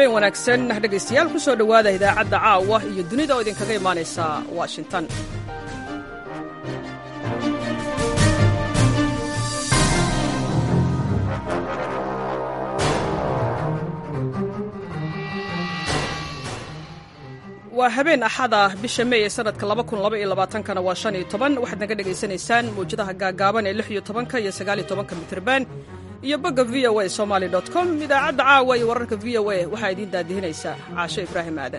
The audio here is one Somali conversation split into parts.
habeen wanaagsan dhegaystayaal ku soo dhowaada idaacadda caawa iyo dunida oo idinkaga imaanaysa washington waa habeen axada bisha mey ee sanadka kana waa shan iyo toban waxaad naga dhegaysanaysaan mawjadaha gaagaaban ee lix iyo tobanka iyo sagaal iyo tobanka mitrban iyo bogga v o a somaly com idaacadda caawa iyo wararka v o a waxaa idiin daadihinaysa caasho ibraahim aadan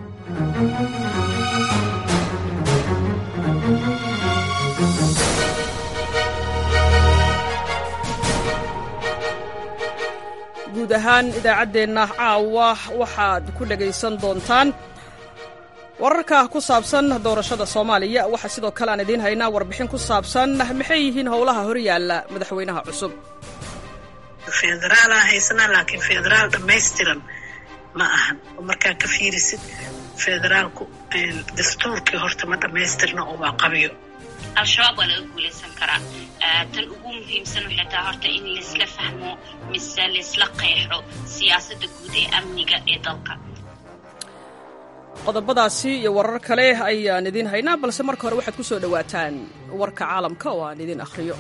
guud ahaan idaacaddeenna caawa waxaad ku dhegaysan doontaan wararka ku saabsan doorashada soomaaliya waxaa sidoo kale aan idiin haynaa warbixin ku saabsan maxay yihiin howlaha horyaalla madaxweynaha cusub federaalaa haysanaa laakiin federaal dhammaystiran ma ahan oo markaa ka fiirisid federaalku dastuurkii horta ma dhammaystirna oo waa qabiyo al-shabaab waa laga guulaysan karaa tan ugu muhiimsan waxay tahay horta in laisla fahmo mise laisla qeexo siyaasadda guud ee amniga ee dalka qodobadaasi iyo warar kale ayaan idiin haynaa balse marka hore waxaad ku soo dhowaataan warka caalamka oo aan idiin akhriyo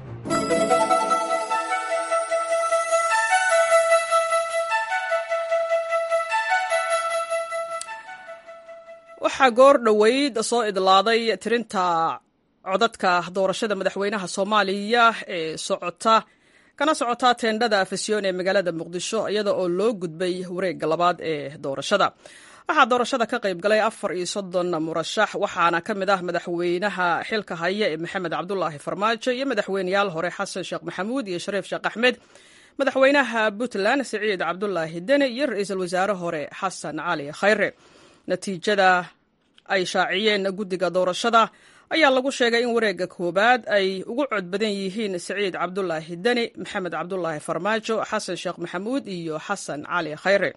waxaa goor dhoweyd soo idlaaday tirinta codadka doorashada madaxweynaha soomaaliya ee socota kana socotaa teendhada afasyoon ee magaalada muqdisho iyada oo loo gudbay wareegga labaad ee doorashada waxaa doorashada ka qayb galay afar iyo soddon murashax waxaana ka mid ah madaxweynaha xilka haya ee maxamed cabdulaahi farmaajo iyo madaxweyneyaal hore xasan sheekh maxamuud iyo shariif sheekh axmed madaxweynaha puntland siciid cabdulaahi deni iyo ra-iisul wasaare hore xasan cali khayre natiijada ay shaaciyeen guddiga doorashada ayaa lagu sheegay in wareegga koowaad ay ugu cod badan yihiin siciid cabdulaahi deni maxamed cabdulaahi farmaajo xasan sheekh maxamuud iyo xasan cali khayre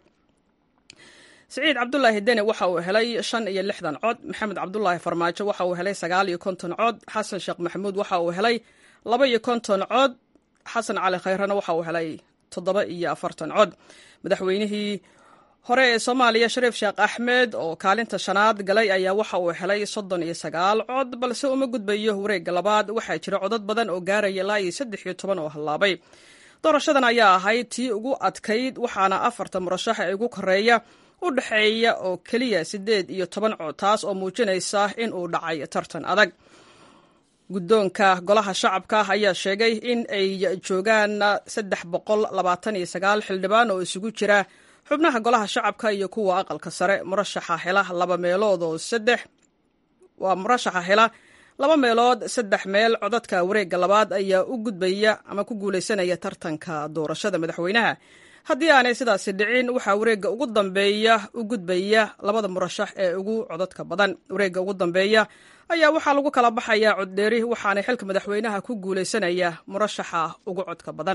siciid cabdulaahi deni waxa uu helay shan iyo lixdan cod maxamed cabdulaahi farmaajo waxa uu helay sagaal iyo konton cod xasan sheekh maxamuud waxa uu helay laba iyo konton cod xasan cali khayrena waxa uu helay toddoba iyo afartan cod madaxweynihii hore ee soomaaliya shariif sheekh axmed oo kaalinta shanaad galay ayaa waxa uu helay soddon iyo sagaal cod balse uma gudbayo wareegga labaad waxaa jira codad badan oo gaaraya ilaa iyo saddex iyo toban oo hallaabay doorashadan ayaa ahayd tii ugu adkayd waxaana afarta murashax ee ugu koreeya u dhexeeya oo keliya siddeed iyo toban cod taas oo muujinaysa in uu dhacay tartan adag guddoonka golaha shacabka ayaa sheegay in ay joogaan saddex boqol labaatan iyo sagaal xildhibaan oo isugu jira xubnaha golaha shacabka iyo kuwa aqalka sare murashaxa hela laba meelood oo saddex waa murashaxa hela laba meelood saddex meel codadka wareegga labaad ayaa u gudbaya ama ku guulaysanaya tartanka doorashada madaxweynaha haddii aanay sidaasi dhicin waxaa wareegga ugu dambeeya u gudbaya labada murashax ee ugu codadka badan wareegga ugu dambeeya ayaa waxaa lagu kala baxayaa coddheeri waxaana xilka madaxweynaha ku guulaysanaya murashaxa ugu codka badan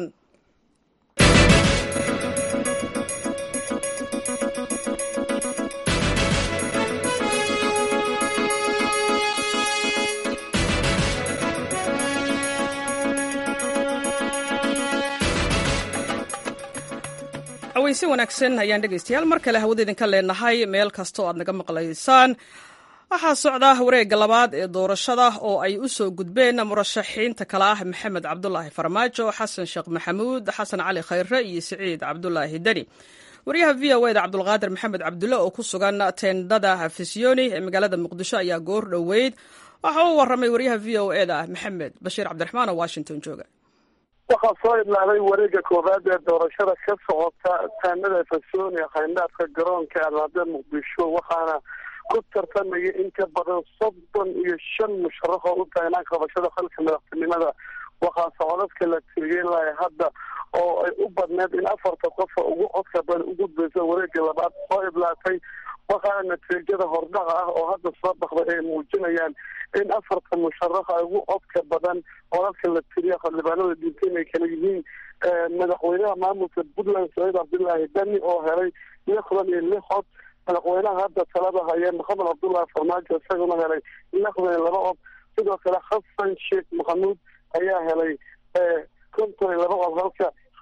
aweyse wanaagsan ayaan dhegaystayaal mar kale hawada idinka leenahay meel kasta oo aad naga maqlaysaan waxaa socda wareegga labaad ee doorashada oo ay u soo gudbeen murashaxiinta kale ah maxamed cabdulaahi farmaajo xasan sheekh maxamuud xasan cali khayre iyo siciid cabdulaahi deni wariyaha v o eda cabdulqaadir maxamed cabdulle oo ku sugan teendhada afisyooni ee magaalada muqdisho ayaa goor dhoweyd waxa uu warramay wariyaha v o eda maxamed bashiir cabdiraxmaan oo washington jooga waxaa soo idlaaday wareegga koowaad ee doorashada ka socota taanada fasooni khayndhaadka garoonka almaada muqdisho waxaana ku tartamaya in ka badan soddon iyo shan musharax oo u taagnaan qabashada xilka madaxtinimada waxaase codadka la tiriyey lahay hadda oo ay u badneed in afarta qofa ugu codka badan u gudbaysa wareegga labaad soo idlaatay waxaana natiijada hordhaca ah oo hadda soo baxday ay muujinayaan in afarta musharax ay ugu codka badan codadka la tiriya xildhibaanada diinta inay kala yihiin madaxweynaha maamulka puntland saciid cabdilaahi dani oo helay lixdan iyo lix cod madaxweynaha hadda talada haya maxamed cabdullaahi farmaajo isaguna helay lixdan iyo laba cod sidoo kale xasan sheekh maxamuud ayaa helay konton iyo laba cod halka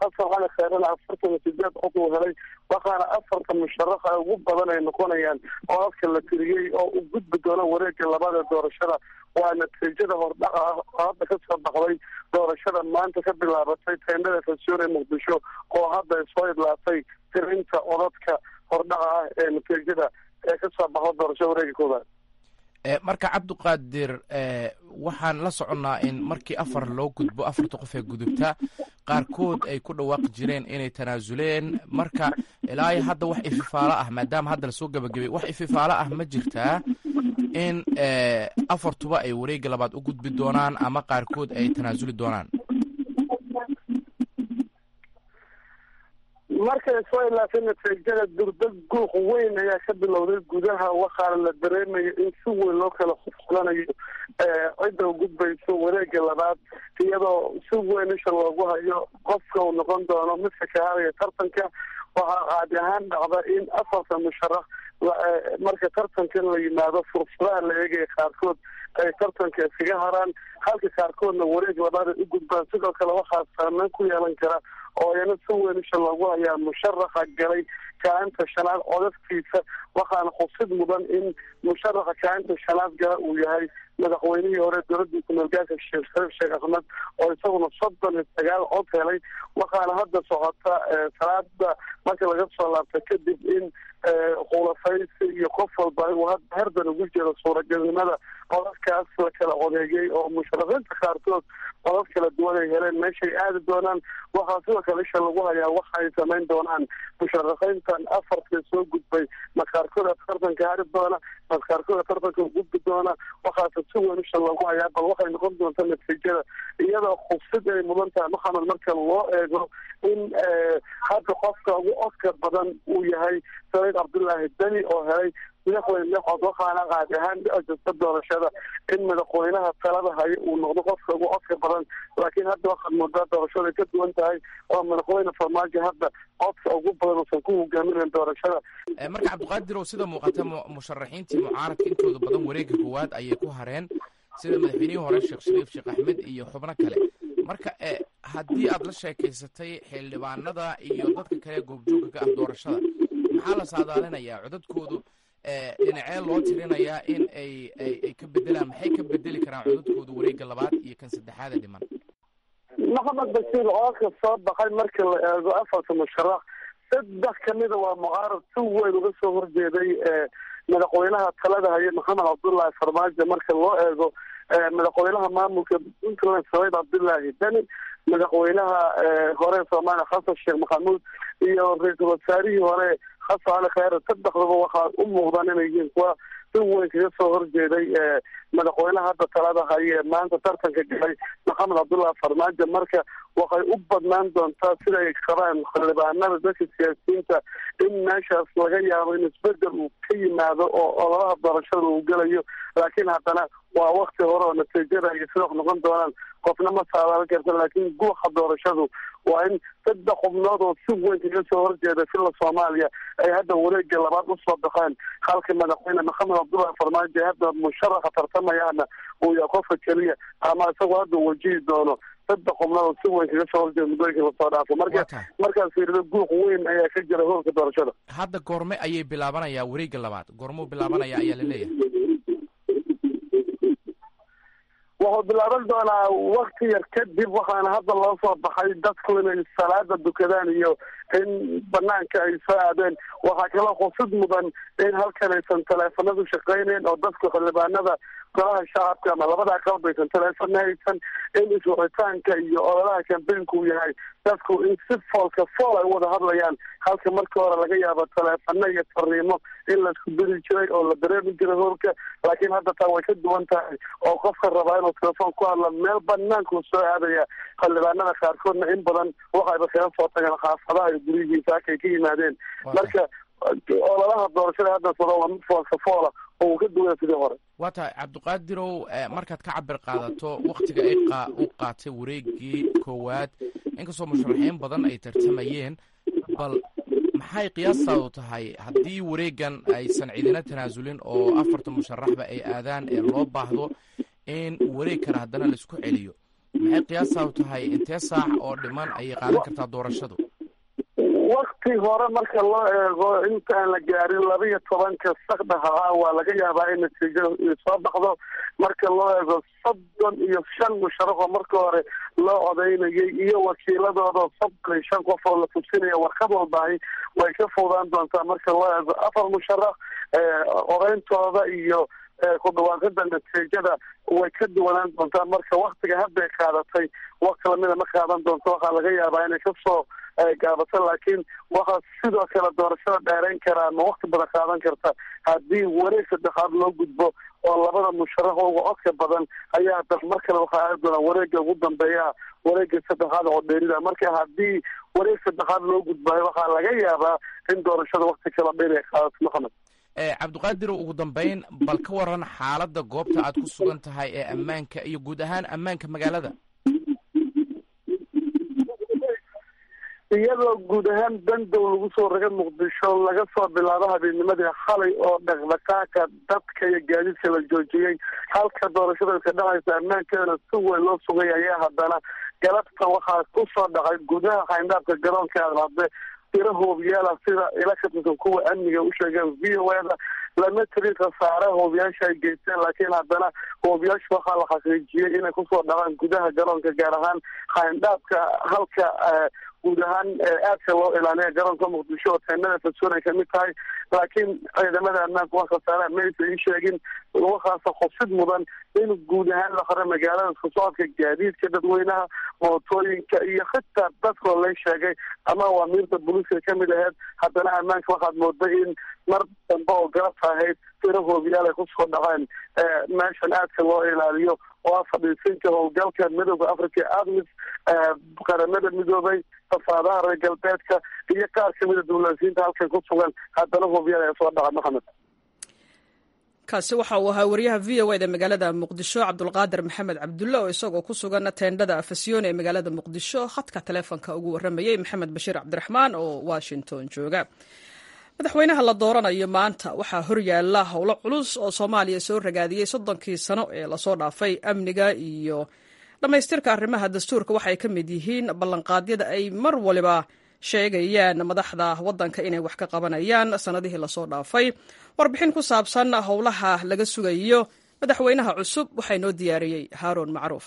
xasan cali kheerana afartan iyo sideed cod uu helay waxaana afarta musharaxa ugu badan ay noqonayaan codadka la tiriyey oo u gudbi doono wareega labaad ee doorashada waa natiijada hordhaca ah oo hadda kasoo baxday doorashada maanta ka bilaabatay teendhada fasiyoon ee muqdisho oo hadda ay soo idlaatay tirinta codadka hordhaca ah ee natiijada ee kasoo baxda doorashada wareega koobaad marka cabdiqaadir waxaan la soconnaa in markii afar loo gudbo afarta qof ee gudubta qaarkood ay ku dhawaaqi jireen inay tanaasuleen marka ilaa hadda wax ififaalo ah maadaama hadda lasoo gabagabay wax ififaalo ah ma jirtaa in afartuba ay wareega labaad u gudbi doonaan ama qaarkood ay tanaasuli doonaan markay soo ilaatay natiijada durdad guuq weyn ayaa ka bilowday gudaha waxaana la dareemaya in si weyn loo kala xufulanayo cidda u gudbayso wareega labaad iyadoo si weyn isha loogu hayo qofka uu noqon doono midka ka haraya tartanka waxaa caadi ahaan dhacda in afarta musharax marka tartankan la yimaado fursadaha la eegaya qaarkood ay tartanka iskaga haraan halka qaarkoodna wareeg labaad ay u gudbaan sidoo kale waxaa saameyn ku yeelan kara oo iyana si weyn isha loogu hayaa musharaxa galay kaalinta shanaad codadkiisa waxaana xusid mudan in musharaxa kaalinta shanaad gala uu yahay madaxweynihii hore dowladii kumeelgaarka sheekh shariif sheekh axmed oo isaguna soddon iyo sagaal cod helay waxaana hadda socota salaada marka laga soo laabta kadib in khulafaysi iyo qof walba uu hadda herdan ugu jiro suuragelnimada codadkaas la kala codeeyey oo musharaxiinta qaarkood codad kala duwan ay heleen meeshay aadi doonaan waxaa sidoo kale isha lagu hayaa waxa ay samayn doonaan musharaxiintan afarta soo gudbay ma qaarkooda tartanka hari doona ma qaarkooda tartanka gudbi doona waxaase si weyn isha lagu hayaa bal waxay noqon doonta natiijada iyadoo khubsid ay mudan tahay maxamed marka loo eego in hadda qofka ugu codka badan uu yahay saciid cabdullaahi deni oo helay madaxweyne cod waxaana qaadi ahaan dhici jirta doorashada in madaxweynaha talada hayo uu noqdo qofka ugu codka badan laakiin hadda waxaad moodaa doorashada ay ka duwan tahay oo madaxweyne farmaajo hadda codka ugu badan uusan ku hogaaminayn doorashada marka cabdiqaadirow sida muuqata musharaxiintii mucaaradka intooda badan wareega koowaad ayay ku hareen sida madaxweynihii hore sheekh shariif sheekh axmed iyo xubno kale marka haddii aad la sheekaysatay xildhibaanada iyo dadka kale goobjoogga ka ah doorashada maxaa la saadaalinayaa codadkoodu dhinacee loo tirinayaa in ay ay ka bedelaan maxay ka bedeli karaan codadkooda wareega labaad iyo kan saddexaada dhiman maxamed basiir codadka soo baxay marka la eego afarta musharax saddex kamida waa mucaarad si weyn uga soo horjeeday madaxweynaha talada haye maxamed cabdullaahi farmaajo marka loo eego madaxweynaha maamulka puntland saciid cabdullaahi deni madaxweynaha hore soomaaliya xasan sheekh maxamuud iyo ra-iisul wasaarihii hore xasan cali kheyre saddexdaba waxaa u muuqdaan inay yihiin kuwa si weyn kaga soo horjeeday madaxweynaha hadda talada haye maanta tartanka galay maxamed cabdullahi farmaajo marka waxay u badnaan doontaa sida ay qabaan xildhibaanada dadka siyaasiyiinta in meeshaas laga yaabo in isbedel uu ka yimaado oo ololaha doorashada uu gelayo laakiin haddana waa wakti hore oo natiijada ay sida wax noqon doonaan qofna ma saadaalin karta laakiin guuxa doorashadu waa in saddex xubnood oo si weyn kaga soo horjeeda filla soomaaliya ay hadda wareega labaad usoo baxeen halka madaxweyne maxamed cabdullahi farmaajo ee hadda musharaxa tartamayaana uu yahay qofka keliya ama isagoo hadda wajihi doono saddex xubnood oo si weyn kaga soo horjeeda muddooyinka lasoo dhaafo marka markaas fiirido guuq weyn ayaa ka jira hoolka doorashada hadda goorme ayay bilaabanayaa wareega labaad goormuu bilaabanaya ayaa la leeyahay wuxuu bilaaban doonaa wakti yar kadib waxaana hadda loo soo baxay dadku inay salaada dukadaan iyo in banaanka ay soo aadeen waxaa kaloo xusid mudan in halkan aysan taleefanadu shaqayneyn oo dadku xildhibaanada golaha shacabka ama labada aqalba aysan taleefana haysan in iswicitaanka iyo ololaha kambeynku uu yahay dadku in si foolka fool ay wada hadlayaan halka markii hore laga yaabo taleefano iyo fariimo in laisku diri jiray oo la dareemi jiray hoolka laakiin hadda taa way ka duwan tahay oo qofka rabaa inuu telefoon ku hadla meel banaanku soo aadaya xildhibaanada qaarkoodna in badan waxayba kaga soo tageen xaafadaha iyo guryihiisa halkay ka yimaadeen marka ololaha doorashada hadda sado waa mid foolka foola oo uu ka duwaya sidii hore waa tahay cabdiqaadirow markaad ka cabir qaadato waktiga ay qa u qaatay wareegii koowaad inkastoo musharaxiin badan ay tartamayeen bal maxay qiyaastaadu tahay haddii wareegan aysan cidina tanaasulin oo afarta musharaxba ay aadaan ee loo baahdo in wareeg kale haddana laisku celiyo maxay qiyaasaa u tahay intee saac oo dhiman ayay qaadan kartaa doorashadu wakti hore marka loo eego intaan la gaarin laba iyo tobanka sakdhaha ah waa laga yaabaa in natiijo soo baxdo marka loo eego soddon iyo shan musharaxoo marka hore loo codaynayay iyo wakiiladooda soddon iyo shan qof oo la tubsinaya warqad walbaahi way ka fudaan doontaa marka loo eego afar musharax odayntooda iyo ku dhawaaqida natiijada way ka duwanaan doontaa marka waktiga hadday qaadatay wakti lamida ma qaadan doonto waxaa laga yaabaa inay kasoo gaabato laakiin waxaa sidoo kale doorashada dheerayn karaa ma wakti badan qaadan karta haddii wareeg saddexaad loo gudbo oo labada musharax uga codka badan ayaa haddana mar kale waxaa aadi doonaa wareega ugu dambeeya wareega saddexaad oo dheerida marka haddii wareeg saddexaad loo gudbayo waxaa laga yaabaa in doorashada wakti kala dheer ay qaadato maxamed cabdiqaadirow ugu dambeyn bal ka waran xaaladda goobta aad ku sugan tahay ee ammaanka iyo guud ahaan ammaanka magaalada iyadoo guud ahaan bandow lagu soo raga muqdisho laga soo bilaabo habeennimadii xalay oo dhaqdhaqaaqa dadka iyo gaadiidka la joojiyey halka doorashada ka dhacaysa ammaankeedana si weyn loo sugay ayaa haddana galabta waxaa ku soo dhacay gudaha xayndaabka garoonka aadhadde tiro hoobiyaala sida ila ka tirsan kuwa amniga u sheegeen v o eda lama tirin khasaare hoobiyaasha ay geysteen laakiin haddana hoobiyaasha waxaa la xaqiijiyey inay kusoo dhacaan gudaha garoonka gaar ahaan xayndaabka halka guud ahaan aadka loo ilaaliya garoonka muqdisho oo teenada fasoon ay kamid tahay laakiin ciidamada ammaanka wax khasaaraha maysa ii sheegin waxaase xusid mudan in guud ahaan la qora magaalada isku socodka gaadiidka dadweynaha mootooyinka iyo xitaa dadkoo lay sheegay ama awaamiirta booliiska kamid aheyd haddana ammaanka waxaad mooday in mar dambe oo galabta ahayd tiro hoobiyaal ay kusoo dhaceen meeshan aadka loo ilaaliyo oo ah fadhiisinka howlgalka midooda africa admis qaramada midoobay safaadaha reer galbeedka iyo qaar kamida dawlasiinta halkan ku sugan haddana hoobiyaal ay soo dhaca maxamed kaasi waxa uu ahaa wariyaha v o eda magaalada muqdisho cabdulqaadir maxamed cabdulle oo isagoo ku sugan teendhada afasyoon ee magaalada muqdisho khadka taleefonka ugu waramayey maxamed bashiir cabdiraxmaan oo washington jooga madaxweynaha la dooranayo maanta waxaa horyaala howlo culus oo soomaaliya soo ragaadiyey soddonkii sano ee lasoo dhaafay amniga iyo dhammaystirka arrimaha dastuurka waxay ka mid yihiin ballanqaadyada ay mar waliba sheegayaan madaxda waddanka inay wax ka qabanayaan sannadihii lasoo dhaafay warbixin ku saabsan howlaha laga sugayo madaxweynaha cusub waxaa inoo diyaariyey haaruun macruuf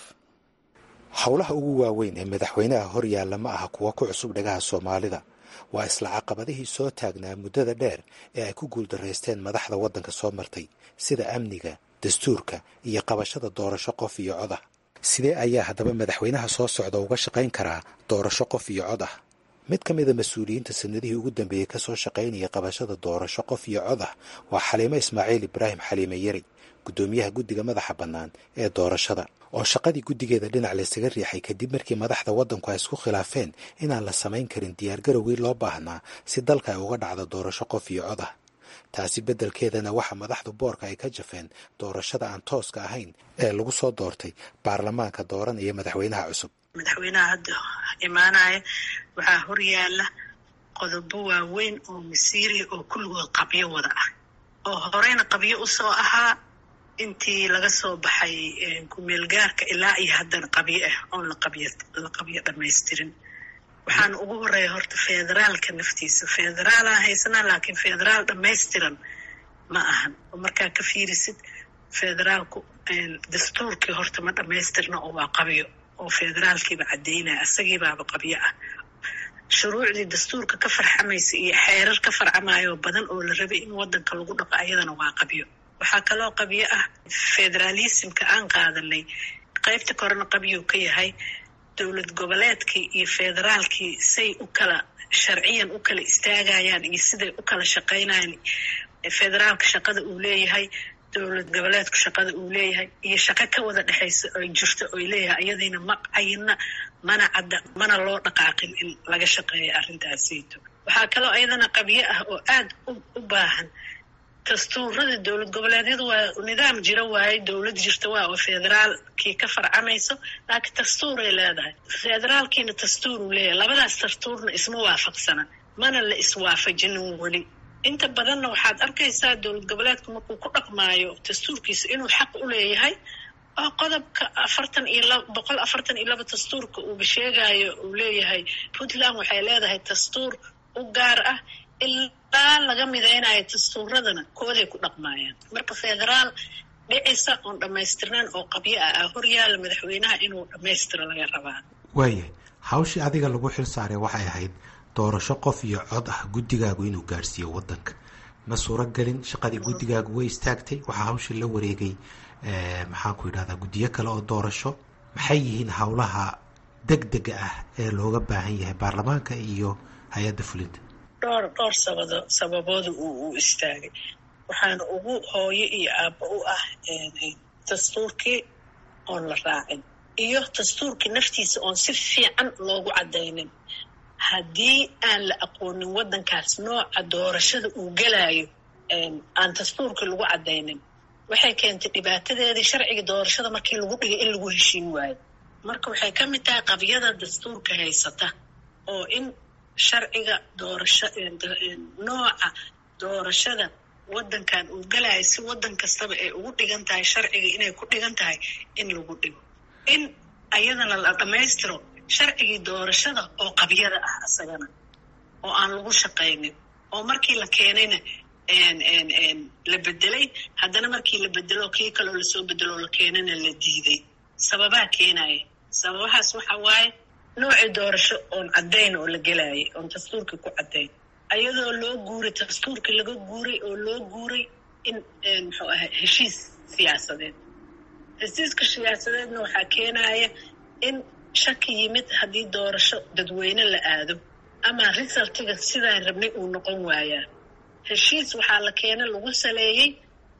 howlaha ugu waaweyn ee madaxweynaha horyaalla ma aha kuwa ku cusub dhagaha soomaalida waa isla caqabadihii soo taagnaa muddada dheer ee ay ku guuldaraysteen madaxda waddanka soo martay sida amniga dastuurka iyo qabashada doorasho qof iyo cod ah sidee ayaa haddaba madaxweynaha soo socda uga shaqayn karaa doorasho qof iyo cod ah mid ka mida mas-uuliyiinta sanadihii ugu dambeeyey ka soo shaqaynaya qabashada doorasho qof iyo cod ah waa xaliimo ismaaciil ibraahim xaliime yari guddoomiyaha guddiga madaxa bannaan ee doorashada oo shaqadii guddigeeda dhinac laysaga riixay kadib markii madaxda waddanku ay isku khilaafeen inaan la samayn karin diyaargarowgii loo baahnaa si dalka ay uga dhacdo doorasho qof iyo cod ah taasi beddelkeedana waxa madaxdu boorka ay ka jafeen doorashada aan tooska ahayn ee lagu soo doortay baarlamaanka dooranaya madaxweynaha cusub madaxweynaha hadda imaanaya waxaa horyaala qodobo waaweyn oo masiiriya oo kulligood qabyo wada ah oo horeyna qabyo usoo ahaa intii laga soo baxay kumeelgaarka ilaa iyo haddana qabyo ah oon laqabyo la qabyo dhamaystirin waxaana ugu horeeya horta federaalka naftiisa federaalaan haysanaa laakiin federaal dhamaystiran ma ahan oo markaa ka fiirisid federaalku dastuurkii horta ma dhamaystirna oo waa qabyo oo federaalkiiba caddeynaya isagiibaaba qabyo ah shuruucdii dastuurka ka farxamaysa iyo xeerar ka farcamayo badan oo la rabay in wadanka lagu dhaqo ayadana waa qabyo waxaa kaloo qabyo ah federaalismka aan qaadanay qaybta korena qabyuu ka yahay dowlad goboleedkii iyo federaalkii say u kala sharciyan u kala istaagayaan iyo siday u kala shaqaynayaan federaalka shaqada uu leeyahay dowlad goboleedku shaqada uu leeyahay iyo shaqo ka wada dhexaysa oy jirto oy leeyahay iyadiina ma cayina mana cadda mana loo dhaqaaqin in laga shaqeeyo arrintaasiyto waxaa kaloo iyadana qabyo ah oo aada u baahan dastuurada dowlad goboleedyadu waa nidaam jira waaye dowlad jirta waa oo federaalkii ka farcamayso laakiin dastuuray leedahay federaalkiina dastuuruu leeyahay labadaas dastuurna isma waafaqsana mana la iswaafajinin weli inta badanna waxaad arkaysaa dowlad goboleedku markuu ku dhaqmaayo dastuurkiisa inuu xaq u leeyahay oo qodobka afartan iyo laba boqol afartan iyo laba dastuurka uuba sheegayo uu leeyahay puntland waxay leedahay dastuur u gaar ah ilaa laga midaynayo dastuuradana kooday ku dhaqmaayaan marka federaal dhicisa oon dhammaystirnaan oo qabyo ah ah horyaala madaxweynaha inuu dhammaystiro laga rabaa waayahay hawshii adiga lagu xil saaray waxay ahayd doorasho qof iyo cod ah guddigaagu inuu gaarhsiiyo waddanka ma suuragelin shaqadii guddigaagu way istaagtay waxaa hawshii la wareegay maxaanku yidhahdaa guddiyo kale oo doorasho maxay yihiin howlaha deg dega ah ee looga baahan yahay baarlamaanka iyo hay-adda fulinta dhowr dhowr sabado sababooda uu u istaagay waxaana ugu hooyo iyo aabba u ah dastuurkii oon la raacin iyo dastuurkii naftiisa oon si fiican loogu caddaynin haddii aan la aqoonin waddankaas nooca doorashada uu gelayo aan dastuurkii lagu caddaynin waxay keentay dhibaatadeedii sharciga doorashada markii lagu dhigay in lagu heshiin waayo marka waxay ka mid tahay qabyada dastuurka haysata oo in sharciga doorasho nooca doorashada waddankan uu galayo si waddan kastaba ay ugu dhigan tahay sharciga inay ku dhigan tahay in lagu dhigo in ayadana la dhammaystiro sharcigii doorashada oo qabyada ah asagana oo aan lagu shaqaynin oo markii la keenayna la bedelay haddana markii la bedelo kii kaloo lasoo bedelo la keenana la diiday sababaa keenaya sababahaas waxa waaye noocii doorasho oon caddayn oo la gelayay oon dastuurkii ku caddayn ayadoo loo guuray dastuurkii laga guuray oo loo guuray in muxuu ahay heshiis siyaasadeed heshiiska siyaasadeedna waxaa keenaya in shaki yimid haddii doorasho dadweyne la aado ama resultiga sidaan rabnay uu noqon waayaa heshiis waxaa la keena lagu saleeyey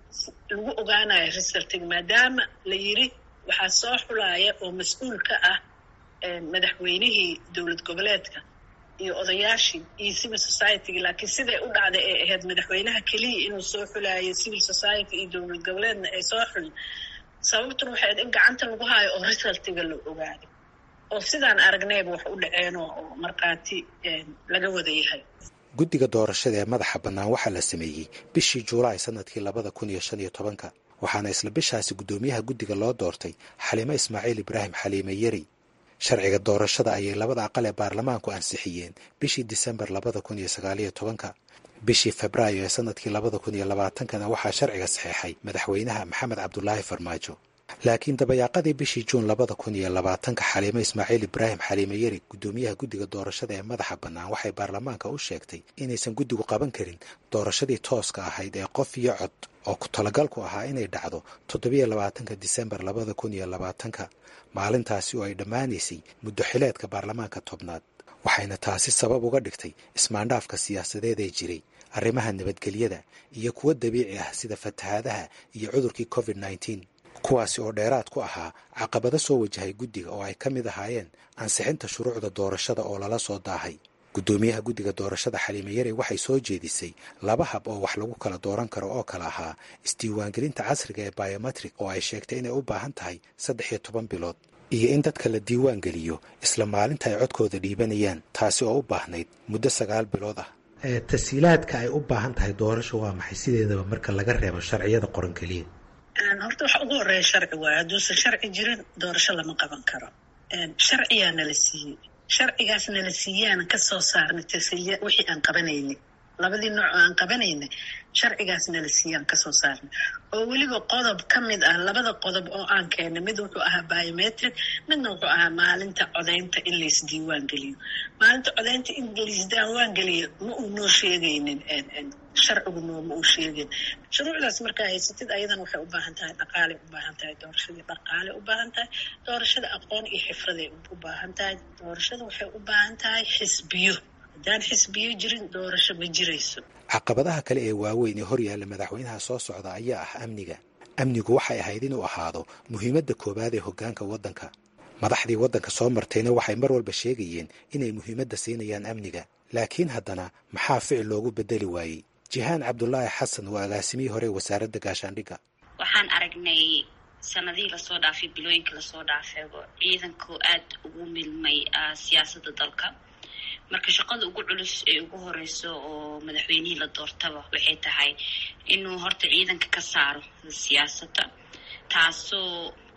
lagu ogaanayo resultiga maadaama la yiri waxaa soo xulaaya oo mas-uul ka ah madaxweynihii dowlad goboleedka iyo odayaashii iyo civil society-ga laakiin siday u dhacday ay ahayd madaxweynaha keliya inuu soo xulaayo civil society iyo dowlad goboleedna ay soo xulin sababtuna waxay ahayd in gacanta lagu haayo oo resultiga la ogaaday oo sidaan aragnayba wax u dhaceen oo markhaati laga wada yahay guddiga doorashada ee madaxa bannaan waxaa la sameeyey bishii juulaay sanadkii labada kun iyo shan iyo tobanka waxaana isla bishaasi guddoomiyaha guddiga loo doortay xaliimo ismaaciil ibraahim xaliime yeri sharciga doorashada ayay labada aqal ee baarlamaanku ansixiyeen bishii disembar labada kun iyo sagaaliyo tobanka bishii febraayo ee sanadkii labada kun iyo labaatankana waxaa sharciga saxeexay madaxweynaha maxamed cabdulaahi farmaajo laakiin dabayaaqadii bishii juun labada kun iyo labaatanka xaliimo ismaaciil ibraahim xaliime yeri guddoomiyaha guddiga doorashada ee madaxa bannaan waxay baarlamaanka u sheegtay inaysan guddigu qaban karin doorashadii tooska ahayd ee qof iyo cod oo ku talagalku ahaa inay dhacdo toddobiyo labaatanka disembar labada kun iyo labaatanka maalintaasi oo ay dhammaanaysay muddo xileedka baarlamaanka tobnaad waxayna taasi sabab uga dhigtay ismaandhaafka siyaasadeed ee jiray arrimaha nabadgelyada iyo kuwo dabiici ah sida fatahaadaha iyo cudurkii covid nneteen kuwaasi oo dheeraad ku ahaa caqabado soo wajahay guddiga oo ay ka mid ahaayeen ansixinta shuruucda doorashada oo lala soo daahay guddoomiyaha guddiga doorashada xaliime yare waxay soo jeedisay laba hab oo wax lagu kala dooran karo oo kale ahaa isdiiwaangelinta casriga ee biometrik oo ay sheegtay inay u baahan tahay saddex iyo toban bilood iyo in dadka la diiwaan geliyo isla maalinta ay codkooda dhiibanayaan taasi oo u baahnayd muddo sagaal bilood ah tashiilaadka ay u baahan tahay doorasho waa maxay sideedaba marka laga reebo sharciyada qoran keliya horta waxa ugu horeeya sharci waayo hadduusan sharci jirin doorasho lama qaban karo sharciyaa nala siiyey sharcigaas nala siiyaana kasoo saarnay tashiilya wixii aan qabanaynin labadii nooc oo aan qabanaynay sharcigaas nala siiyaan kasoo saarnay oo weliba qodob ka mid ah labada qodob oo aan keenay mid wuxuu ahaa biometric midna wuxuu ahaa maalinta codaynta in laysdiiwaan geliyo maalinta codaynta in laysdiiwaan geliyo ma uu noo sheegaynin sharcigu nooma uu sheegin shuruucdaas markaa haysatid ayadan waxay u baahan tahay dhaqaalay u baahan tahay doorashadii dhaqaalay u baahan tahay doorashada aqoon iyo xifraday u baahan tahay doorashada waxay u baahan tahay xisbiyo haddaan xisbiyo jirin doorasho ma jirayso caqabadaha kale ee waaweyn ee horyaalla madaxweynaha soo socda ayaa ah amniga amnigu waxay ahayd inuu ahaado muhiimadda koowaad ee hoggaanka waddanka madaxdii waddanka soo martayna waxay mar walba sheegayeen inay muhiimadda siinayaan amniga laakiin haddana maxaa ficil loogu beddeli waayey jihaan cabdulaahi xasan waa agaasimihii hore wasaaradda gaashaandhigga waxaan aragnay sanadihii lasoo dhaafay bilooyinka lasoo dhaafeego ciidanku aada ugu milmay siyaasadda dalka marka shaqada ugu culus ee ugu horeyso oo madaxweynihii la doortaba waxay tahay inuu horta ciidanka ka saaro siyaasadda taasoo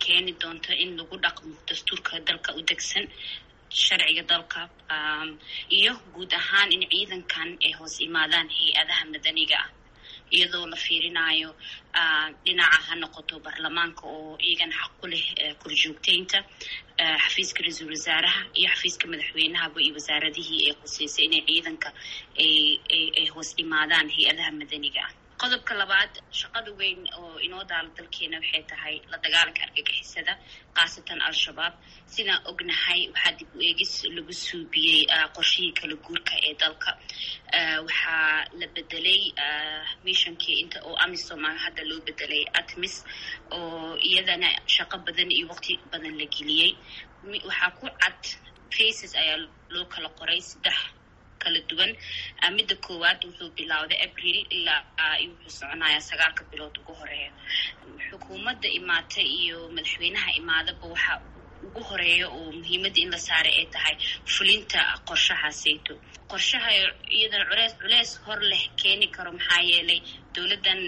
keeni doonto in lagu dhaqmo dastuurka dalka u degsan sharciga dalka iyo guud ahaan in ciidankan ay hoos imaadaan hay-adaha madaniga ah iyadoo la fiirinayo dhinaca ha noqoto baarlamaanka oo iyagan xaq ku leh korjoogteynta xafiiska ra-iisul wasaaraha iyo xafiiska madaxweynahaba iyo wasaaradihii ay khuseysay inay ciidanka ay hoos imaadaan hay-adaha madaniga ah qodobka labaad shaqada weyn oo inoo daala dalkeena waxay tahay la dagaalanka argagixisada khaasatan al-shabaab sidaan ognahay waxaa dib u eegis lagu suubiyey qorshihii kala guurka ee dalka waxaa la bedelay missionkii inta oo amisom hadda loo bedelay atmis oo iyadana shaqo badan iyo waqti badan la geliyey waxaa ku cad faces ayaa loo kala qoray saddex kala duwan midda koowaad wuxuu bilowday abril ilaa wuxuu soconayaa sagaalka bilood ugu horeeya xukuumadda imaata iyo madaxweynaha imaadaba waxaa ugu horeeya oo muhiimadda in la saaray ay tahay fulinta qorshahaaseyto qorshaha iyadana culees culees hor leh keeni karo maxaa yeelay dowladdan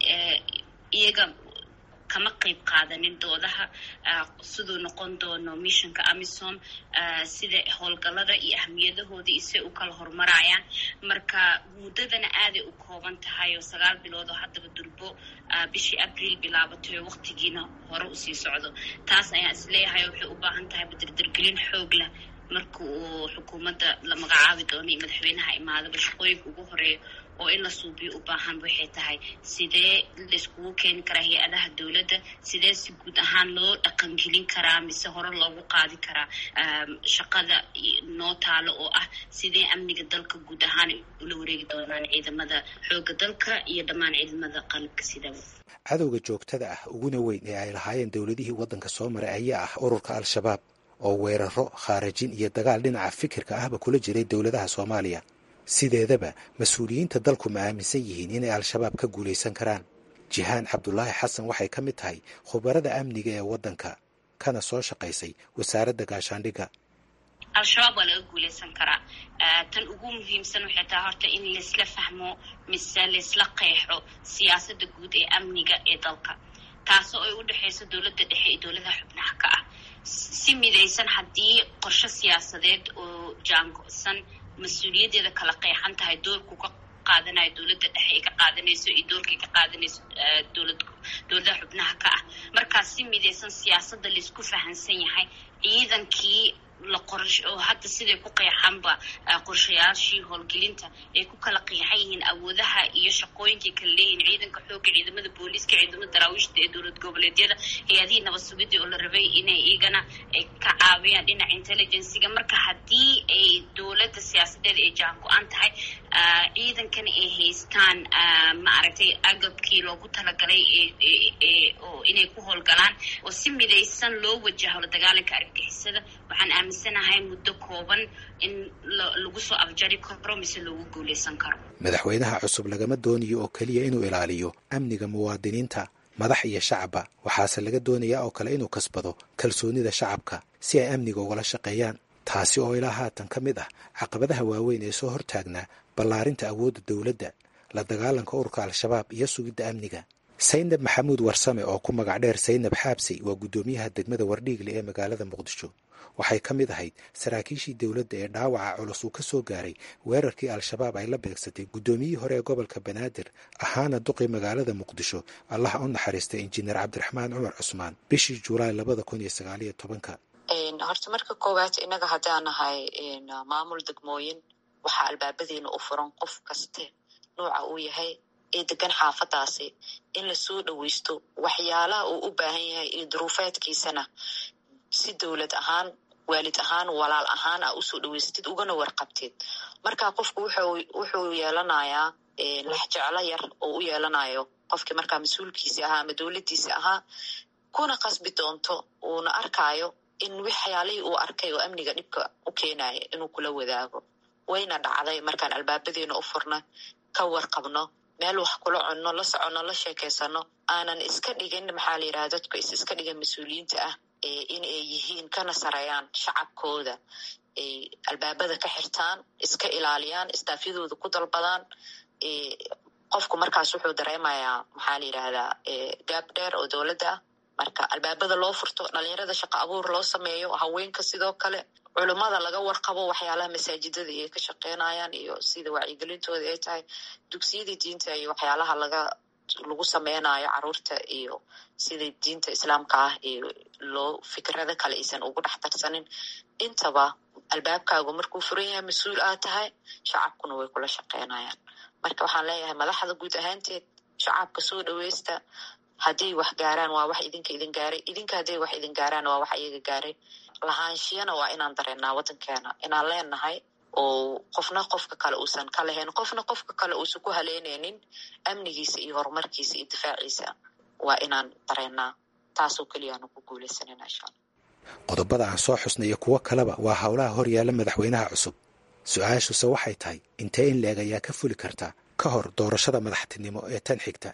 iyaga kama qayb qaadanin doodaha siduu noqon doono missionka amisom sida howlgallada iyo ahmiyadahooda isay u kala horumarayaan marka muddadana aaday u kooban tahay oo sagaal bilood oo haddaba durbo bishii abril bilaabatay oo waqtigiina hore usii socdo taas ayaan isleeyahay waxay u baahan tahay badirdirgelin xoog leh marka uu xukuumadda la magacaabi doono iyo madaxweynaha imaadaba shaqooyinka ugu horeeya oo in la suubiyo u baahan waxay tahay sidee laiskugu keeni karaa hay-adaha dowladda sidee si guud ahaan loo dhaqangelin karaa mise hore loogu qaadi karaa shaqada noo taalo oo ah sidee amniga dalka guud ahaan ula wareegi doonaan ciidamada xooga dalka iyo dhammaan ciidamada qalabka sidaba cadowga joogtada ah uguna weyn ee ay lahaayeen dowladihii waddanka soo maray ayaa ah ururka al-shabaab oo weeraro khaarajin iyo dagaal dhinaca fikirka ahba kula jiray dowladaha soomaaliya sideedaba mas-uuliyiinta dalku ma aaminsan yihiin inay al-shabaab ka guulaysan karaan jihaan cabdulaahi xasan waxay ka mid tahay khubarada amniga ee waddanka kana soo shaqaysay wasaaradda gaashaandhigga al-shabaab waa laga guulaysan karaa tan ugu muhiimsan waxay tahay horta in laisla fahmo mise laisla qeexo siyaasadda guud ee amniga ee dalka taasoo ay u dhexayso dowladda dhexe iyo dowladaha xubnaha ka ah si midaysan haddii qorshe siyaasadeed oo jaango-san mas-uuliyaddeeda kala qeexan tahay doorku ka qaadanayo dowladda dhexe ay ka qaadanayso iyo doorkay ka qaadanayso dowlad dowladaha xubnaha ka ah markaas si midaysan siyaasadda laisku fahansan yahay ciidankii la qorash oo hadda siday ku qeexanba qorshayaashii howlgelinta ay ku kala qeexan yihiin awoodaha iyo shaqooyinkay kala leeyihiin ciidanka xoogga ciidamada booliiska ciidamada daraawiishta ee dowlad goboleedyada hay-adihii nabad sugidii oo la rabay inay iyagana ka caawiyaan dhinaca intelligenciga marka haddii ay dowladda siyaasadeeda ay jaan go-an tahay ciidankana ay haystaan maaragtay agabkii loogu talagalay oo inay ku howlgalaan oo si midaysan loo wajaho la dagaalanka argagixisada waxaan aaminsanahay muddo kooban in lagu soo afjari karo mise loogu guulaysan karo madaxweynaha cusub lagama doonayo oo keliya inuu ilaaliyo amniga muwaadiniinta madax iyo shacabba waxaase laga doonayaa oo kale inuu kasbado kalsoonida shacabka si ay amniga ugala shaqeeyaan taasi oo ilaa haatan ka mid ah caqabadaha waaweyn ee soo hortaagnaa ballaarinta awoodda dowladda la dagaalanka ururka al-shabaab iyo sugidda amniga saynab maxamuud warsame oo ku magac dheer saynab xaabsey waa guddoomiyaha degmada wardhiigle ee magaalada muqdisho waxay ka mid ahayd saraakiishii dowladda ee dhaawaca culus uu ka soo gaaray weerarkii al-shabaab ay la beegsatay guddoomiyihii hore ee gobolka banaadir ahaana duqii magaalada muqdisho allaha u naxariistay injineer cabdiraxmaan cumar cusmaan bishii julaay labada kun iyo sagaaliyo tobanka horta marka koowaad innaga haddaan nahay maamul degmooyin waxaa albaabadiina u furan qof kaste nuuca uu yahay ee degan xaafadaasi in lasoo dhoweysto waxyaalaha uu u baahan yahay iyo duruufeedkiisana si dowlad ahaan waalid ahaan walaal ahaan a usoo dhaweystid ugana warqabtid marka qofku wuxuu yeelanayaa laxjeclo yar oo u yeelanayo qofkii markaa mas-uulkiisi ahaa ama dowladdiisi ahaa kuna qasbi doonto uuna arkaayo in waxyaalihii uu arkay oo amniga dhibka u keenaya inuu kula wadaago wayna dhacday markaan albaabadeena u furna ka warqabno meel wax kula cunno la soconno la sheekeysano aanan iska dhigin maxaa la yidhaha dadku is iska dhigan mas-uuliyiinta ah in ay yihiin kana sareeyaan shacabkooda ay albaabada ka xirtaan iska ilaaliyaan istaafyadooda ku dalbadaan qofku markaas wuxuu dareemayaa maxaa la yidhaahdaa gaab dheer oo dowladda ah marka albaabada loo furto dhalinyarada shaqo abuur loo sameeyo haweenka sidoo kale culummada laga warqabo waxyaalaha masaajidada ay ka shaqeynayaan iyo sida wacyigelintooda ay tahay dugsiyadii diinta iyo waxyaalaha laga lagu sameynayo caruurta iyo sida diinta islaamka ah iyo loo fikrada kale aysan ugu dhex darsanin intaba albaabkaagu markuu furan yahay mas-uul aad tahay shacabkuna way kula shaqeynayaan marka waxaan leeyahay madaxda guud ahaanteed shacabka soo dhaweysta hadday wax gaaraan waa wax idinka idin gaaray idinka hadday wax idin gaaraan waa wax iyaga gaaray lahaanshiyana waa inaan dareennaa waddankeena inaan leenahay oo qofna qofka kale uusan ka lahayn qofna qofka kale uusan ku haleynaynin amnigiisa iyo horumarkiisa iyo difaaciisa waa inaan dareennaa taasoo keliyaanu ku guuleysanayna insha alla qodobada aan soo xusnay iyo kuwo kaleba waa howlaha hor yaalla madaxweynaha cusub su-aashuse waxay tahay intee in leeg ayaa ka fuli karta ka hor doorashada madaxtinimo ee tan xigta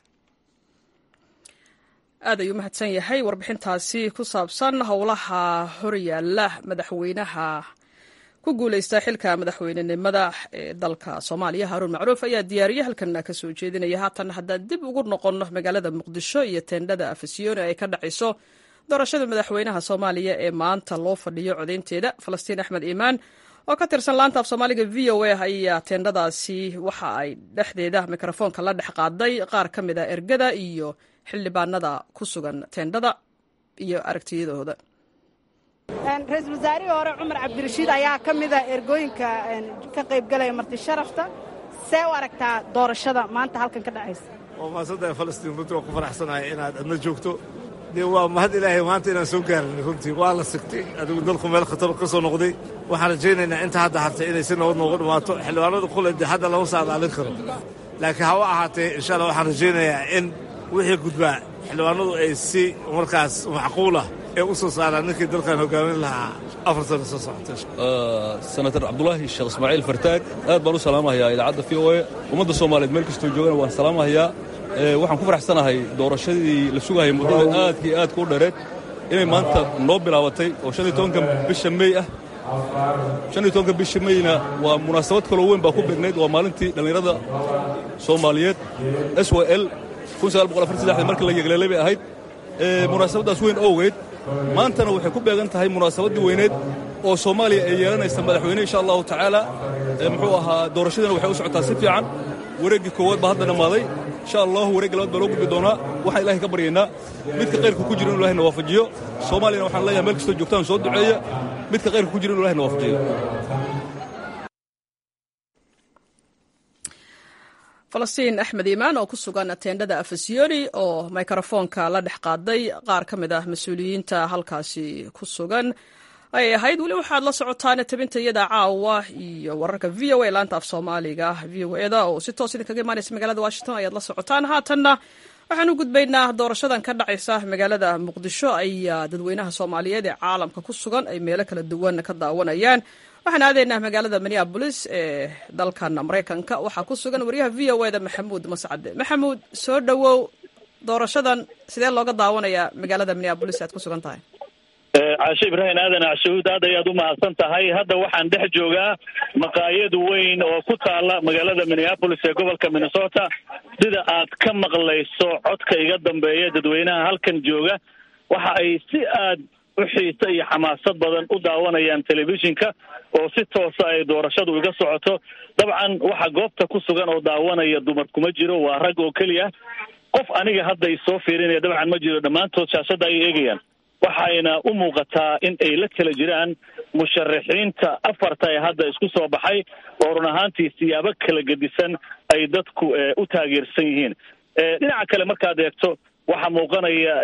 aad ayuu mahadsan yahay warbixintaasi ku saabsan howlaha horyaalla madaxweynaha ku guuleysta xilka madaxweynenimada ee dalka soomaaliya haruun macruuf ayaa diyaariye halkan ka soo jeedinaya haatan haddaan dib ugu noqonno magaalada muqdisho iyo teendhada afisyooni ay ka dhacayso doorashada madaxweynaha soomaaliya ee maanta loo fadhiyo codaynteeda falastiin axmed iimaan oo ka tirsan laanta af soomaaliga v o a ayaa teendhadaasi waxa ay dhexdeeda mikrofoonka la dhex qaaday qaar ka mid a ergada iyo xildhibaanada ku sugan teendhada iyo aragtiyadooda ra-iisul wasaarihii hore cumar cabdirashiid ayaa ka mida ergooyinka ka qaybgalaya marti sharafta see u aragtaa doorashada maanta halkan ka dhacaysa waa maasantahay falastiin runtii waan ku faraxsanahay inaad adna joogto dee waa mahad ilaahay maanta inaan soo gaarin runtii waa la sigtay adigu dalku meel khatar ka soo noqday waxaan rajaynaynaa inta hadda hartay inay si nabad noogu dhammaato xildhibaanada kule dee hadda lama saadaalin karo laakiin hawa ahaatee insha allah waxaan rajaynayaa in wixii gudbaa xildhibaanadu ay si markaas macquulah ee u soo saaraan ninkii dalkan hogaamin lahaa afar sano soo socota senator cabdulaahi sheekh ismaaciil fartaag aad baan u salaamahayaa idaacadda v o e ummadda soomaaliyeed meel kastoo joogana waan salaamahayaa waxaan ku faraxsanahay doorashadii la sugahayay muddada aadka iyo aadka u dhereed inay maanta noo bilaabatay oo shan iyo tobanka bisha mey ah shan iyo tobanka bisha meyna waa munaasabad kaloo weyn baa ku beegnayd waa maalintii dhallinyarada soomaaliyeed s w l markii la yegleelay bay ahayd munaasabaddaas weyn owgeed maantana waxay ku beegan tahay munaasabaddii weyneed oo soomaaliya ay yeelanaysa madaxweyne insha allahu tacaala muxuu ahaa doorashadiina waxay u socotaa si fiican wareeggii koowaad baa hadda dhammaaday insha allahu wareegga labaad baa loo gudbi doonaa waxaan ilahay ka baryaynaa midka kayrka ku jira inu ilahayna waafajiyo soomaaliyana waxaan leeyahay meel kastoo joogtaan soo duceeya midka kayrka ku jira inu ilahayna waafajiyo falastiin axmed iimaan oo ku sugan teendhada afasiyoni oo mikrofoonka la dhex qaaday qaar ka mid ah mas-uuliyiinta halkaasi ku sugan ayay ahayd weli waxaad la socotaan tabinta iyada caawa iyo wararka v o a laanta af soomaaliga v o eda oo si toos idinkaga imaanaysa magaalada washington ayaad la socotaan haatanna waxaan u gudbaynaa doorashadan ka dhacaysa magaalada muqdisho ayaa dadweynaha soomaaliyeed ee caalamka ku sugan ay meelo kala duwan ka daawanayaan waxaan aadaynaa magaalada minneabolis ee dalkan maraykanka waxaa ku sugan wariyaha v o eda maxamuud mascade maxamuud soo dhowow doorashadan sidee looga daawanayaa magaalada minneabolis aad ku sugan tahay caashe ibraahim aadan cashuud aad ayaad u mahadsan tahay hadda waxaan dhex joogaa maqaayad weyn oo ku taala magaalada minneapolis ee gobolka minnesota sida aad ka maqlayso codka iga dambeeya dadweynaha halkan jooga waxa ay si aad u xiisa iyo xamaasad badan u daawanayaan telefishinka oo si toosa ay doorashadu iga socoto dabcan waxa goobta ku sugan oo daawanaya dumar kuma jiro waa rag oo keliya qof aniga hadda isoo fiirinaya dabcan ma jiro dhammaantood shaashadda ay eegayaan waxayna u muuqataa in ay la kala jiraan musharaxiinta afarta ee hadda isku soo baxay oo run ahaantii siyaabo kala gedisan ay dadku u taageersan yihiin dhinaca kale markaad eegto waxaa muuqanaya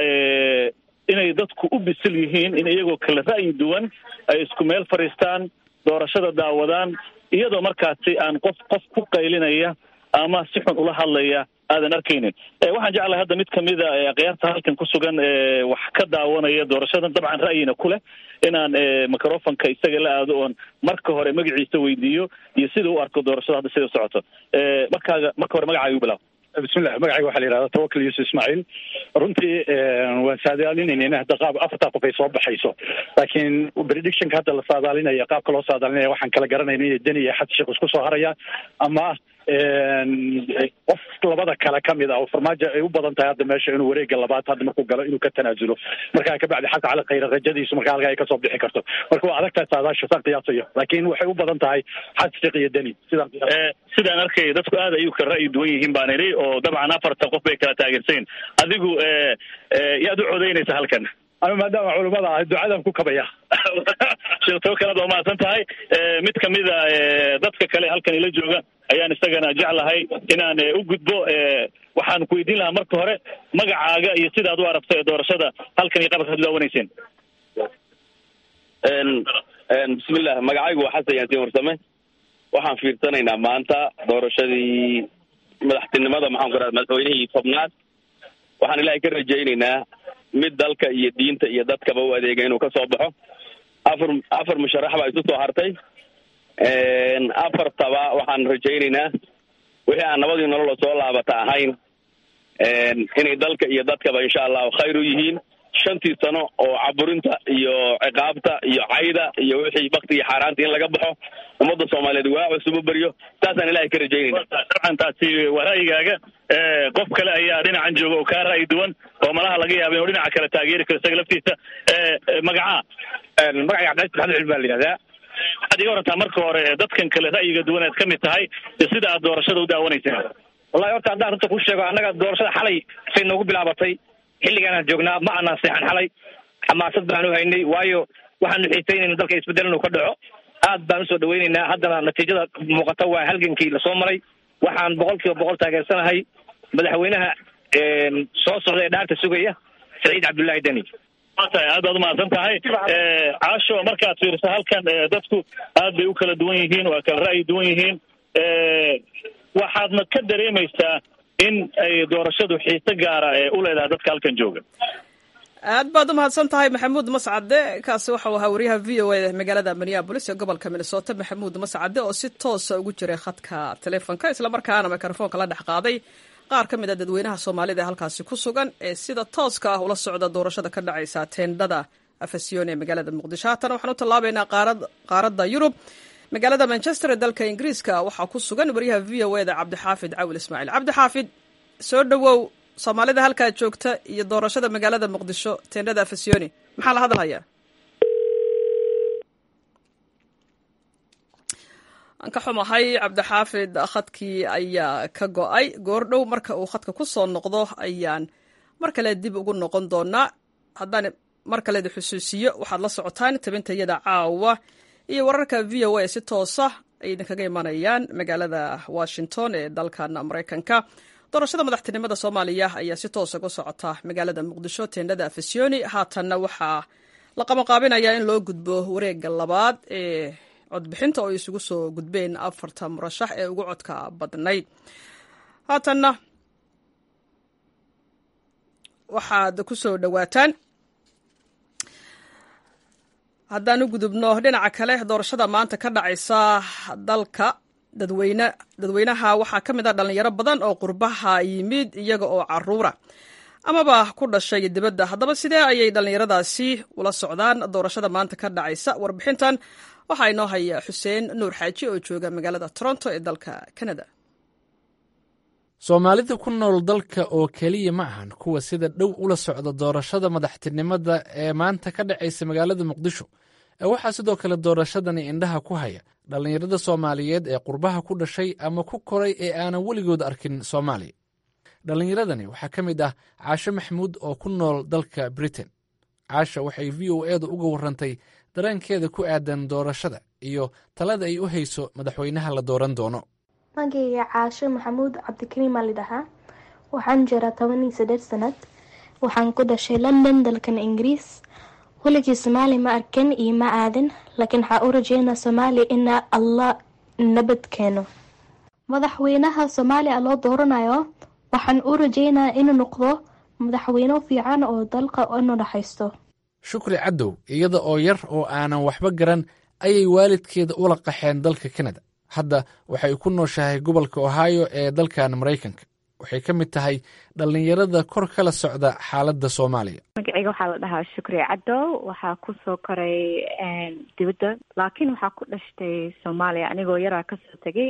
inay dadku u bisil yihiin in iyagoo kala ra'yi duwan ay isku meel fadhiistaan doorashada daawadaan iyadoo markaasi aan qof qof ku qaylinaya ama si xun ula hadlaya aadan arkaynin waxaan jeclahay hadda mid kamida akhyaarta halkan ku sugan wax ka daawanaya doorashadan dabcan ra'yina ku leh inaan microfonka isaga la aado oon marka hore magaciisa weydiiyo iyo sida u arko doorashada hadda sida socoto markaaga marka hore magacaaga u bilaw bismillah magacayga waxaa la yidhahdaa tawakal yuusuf ismaaciil runtii waan saadaalinayna hadda qaab afartaa qof ay soo baxayso laakiin predictionka hadda la saadaalinaya qaabka loo saadaalinaya waxaan kala garanayna inay deni iyo xad sheekh isku soo harayaan ama qof labada kale kamid ah oo farmaajo ay u badan tahay hadda meesha inuu wareega labaad hadda markuu galo inuu ka tanaasulo markaa kabacdi xasan cali khayre rajadiisu markaa halkaa ay kasoo bixi karto marka waa adag tahay saadaasha saan qiyaasayo laakiin waxay u badan tahay xasfiq iyo deni sidaan sidaan arkay dadku aad ayuu ka ra'yi duwan yihiin baan idhi oo dabcan afartan qof bay kala taageersayn adigu yaad u codaynaysa halkan ama maadaama culimada ah ducadan ku kabaya sheekhtoo kalead waa mahadsan tahay mid kamida dadka kale halkan ila jooga ayaan isagana jeclahay inaan u gudbo waxaan ku weydiin lahaa marka hore magacaaga iyo sidaad u aragto ee doorashada halkan iyo qabarka ad daawanayseen bismillah magacaygu waa xasan yaasiin warsame waxaan fiirsanaynaa maanta doorashadii madaxtinimada maxaan ku raha madaxweynihii tobnaad waxaan ilaahay ka rajaynaynaa mid dalka iyo diinta iyo dadkaba u adeega inuu kasoo baxo afar afar musharax baa isu soo hartay afartaba waxaan rajaynaynaa wixii aan nabadii nolola soo laabata ahayn inay dalka iyo dadkaba insha allahu khayr u yihiin shantii sano oo caburinta iyo ciqaabta iyo cayda iyo wixii bakti iyo xaaraanta in laga baxo ummadda soomaaliyeed waa cusub u beryo saasaan ilahay ka rajaynayna dabcan taasi waa ra'yigaaga qof kale ayaa dhinacan jooga oo kaa ra'yi duwan oo malaha laga yaaba inuu dhinaca kale taageeri karo isaga laftiisa magacaa magacayga cabdicaiis maxamed cilmi baa la yidhahdaa waxaad iga warantaa marka hore dadkan kale ra'yiga duwan aad ka mid tahay iyo sida aad doorashada u daawanayseen wallahi horta haddaan runta ku sheego annaga doorashada xalay say noogu bilaabatay xilligaanaan joognaa ma aanaan seexan xalay xamaasad baan u haynay waayo waxaanu xiisaynayna dalka isbedel inuu ka dhaco aad baan usoo dhawaynaynaa haddana natiijada muuqata waa halgankii lasoo maray waxaan boqol kiiba boqol taageersanahay madaxweynaha soo socda ee dhaarta sugaya saciid cabdullaahi deni tahay aad baad umahadsan tahay caasho markaad fiiriso halkan dadku aad bay u kala duwan yihiin waa kala ra'yi duwan yihiin waxaadna ka dareemaysaa in ay doorashadu xiise gaara ee u leedahay dadka halkan jooga aad baad u mahadsan tahay maxamuud mascade kaasi waxau ahaa wariyaha v o a magaalada minneabolis ee gobolka minnesota maxamuud mascade oo si toosa ugu jiray khadka telefonka islamarkaana mikrofoonka la dhex qaaday qaar ka mid a dadweynaha soomaalida ee halkaasi ku sugan ee sida tooska ah ula socda doorashada ka dhacaysa teendhada afasyon ee magaalada muqdisho haatan waxaan u tallaabaynaa qaaradda yurub magaalada manchester ee dalka ingiriiska waxaa ku sugan wariyaha v o eda cabdixaafid cawil ismaaciil cabdixaafid soo dhowow soomaalida halkaa joogta iyo doorashada magaalada muqdisho teendhada afasyooni maxaa la hadalhayaa aan ka xumahay cabdixaafid khadkii ayaa ka go-ay goordhow marka uu khadka ku soo noqdo ayaan mar kale dib ugu noqon doonaa haddaan mar kaleeda xusuusiyo waxaad la socotaan tabintayada caawa iyo wararka v o a si toosa ay idinkaga imanayaan magaalada washington ee dalkan maraykanka doorashada madaxtinimada soomaaliya ayaa si toosa ku socota magaalada muqdisho teendhada afasyooni haatanna waxaa la qabanqaabinayaa in loo gudbo wareega labaad ee codbixinta oo isugu soo gudbeen afarta murashax ee ugu codka badnayd haatanna waxaad ku soo dhowaataan haddaan u gudubno dhinaca kale doorashada maanta ka dhacaysa dalka dadweyne dadweynaha waxaa ka mid ah dhalinyaro badan oo qurbaha yimid iyaga oo caruura amaba ku dhashay dibadda haddaba sidee ayay dhallinyaradaasi ula socdaan doorashada maanta ka dhacaysa warbixintan waxaa inoo haya xuseen nuur xaaji oo jooga magaalada toronto ee dalka canada soomaalida ku nool dalka oo keliya ma ahan kuwa sida dhow ula socda doorashada madaxtinimada ee maanta ka dhacaysa magaalada muqdisho ee waxaa sidoo kale doorashadani indhaha ku haya dhallinyarada soomaaliyeed ee qurbaha ku dhashay ama ku koray ee aanan weligood arkin soomaaliya dhallinyaradani waxaa ka mid ah caashe maxamuud oo ku nool dalka britain caasha waxay v o edu uga warrantay dareenkeeda ku aadan doorashada iyo talada ay u hayso madaxweynaha la dooran doono magayga caasho maxamuud cabdikariim aa lidhahaa waxaan jiraa toban iyo saddeed sanad waxaan ku dhashay london dalkan ingiriis weligii soomaali ma arkan iyo ma aadin laakiin waxaa u rajeynaa soomaaliya ina allah nabad keeno madaxweynaha soomaaliya loo dooranayo waxaan u rajeynaa inuu noqdo madaxweyne fiican oo dalka inu dhaxaysto shukri cadow iyada oo yar oo aanan waxba garan ayay waalidkeeda ula qaxeen dalka kanada hadda waxay ku nooshahay gobolka ohio ee dalkan maraykanka waxay ka mid tahay dhallinyarada kor kala socda xaaladda soomaaliya magaceyga waxaa la dhahaa shukri cadow waxaa kusoo koray dibadda laakiin waxaa ku dhashtay soomaaliya anigoo yaraa kasoo tegay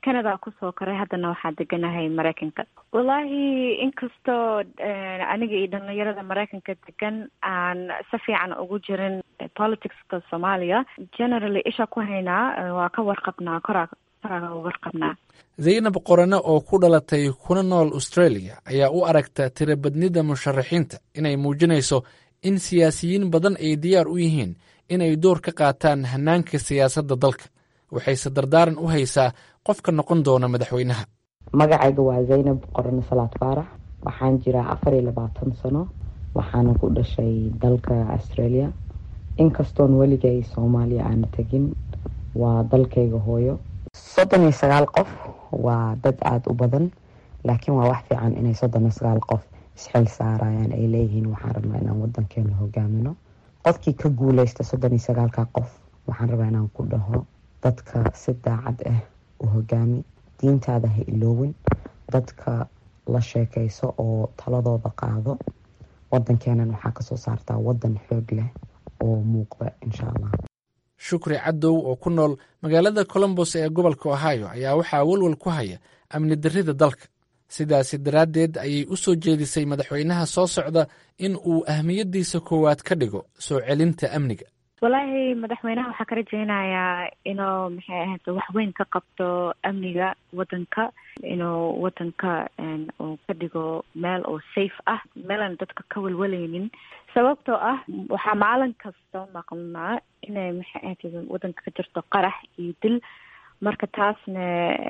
canada kusoo koray haddana waxaa deganahay maraykanka wallaahi inkastoo aniga iyo dhalinyarada maraykanka degan aan si fiican ugu jirin politicska soomaaliya generally isha ku haynaa waa ka warqabnaa koraa koraa warqabnaa zaynab qorane oo ku dhalatay kuna nool australia ayaa u aragta tirabadnida musharaxiinta inay muujinayso in siyaasiyiin badan ay diyaar u yihiin inay door ka qaataan hanaanka siyaasadda dalka waxayse dardaaran u haysaa qofka noqon doona madaxweynaha magacayga waa zaynab qorane salaad faarax waxaan jiraa afar iyo labaatan sano waxaana ku dhashay dalka australia inkastoon weligay soomaaliya aana tegin waa dalkayga hooyo soddon iyo sagaal qof waa dad aada u badan laakiin waa wax fiican inay soddon iyo sagaal qof isxil saarayaan ay leeyihiin waxaan rabnaa inaan wadankeena hogaamino qofkii ka guuleysta soddon iyo sagaalka qof waxaan rabaa inaan ku dhaho dadka si daacad ah u hogaami diintaada ha iloowin dadka la sheekayso oo taladooda qaado wadankeenan waxaa kasoo saartaa wadan xoog leh oo muuqda insha allah shukri cadow oo ku nool magaalada colombos ee gobolka ohio ayaa waxaa walwal ku haya amni darrida dalka sidaasi daraaddeed ayay u soo jeedisay madaxweynaha soo socda in uu ahmiyaddiisa koowaad ka dhigo soo celinta amniga wallaahi madaxweynaha waxaa ka rajeynayaa inuu maxay ahayd wax weyn ka qabto amniga wadanka inuu wadanka uu ka dhigo meel oo safe ah meelaan dadka ka welweleynin sababtoo ah waxaa maalin kasta maqnaa inay maxay ahayd wadanka ka jirto qarax iyo dil marka taasna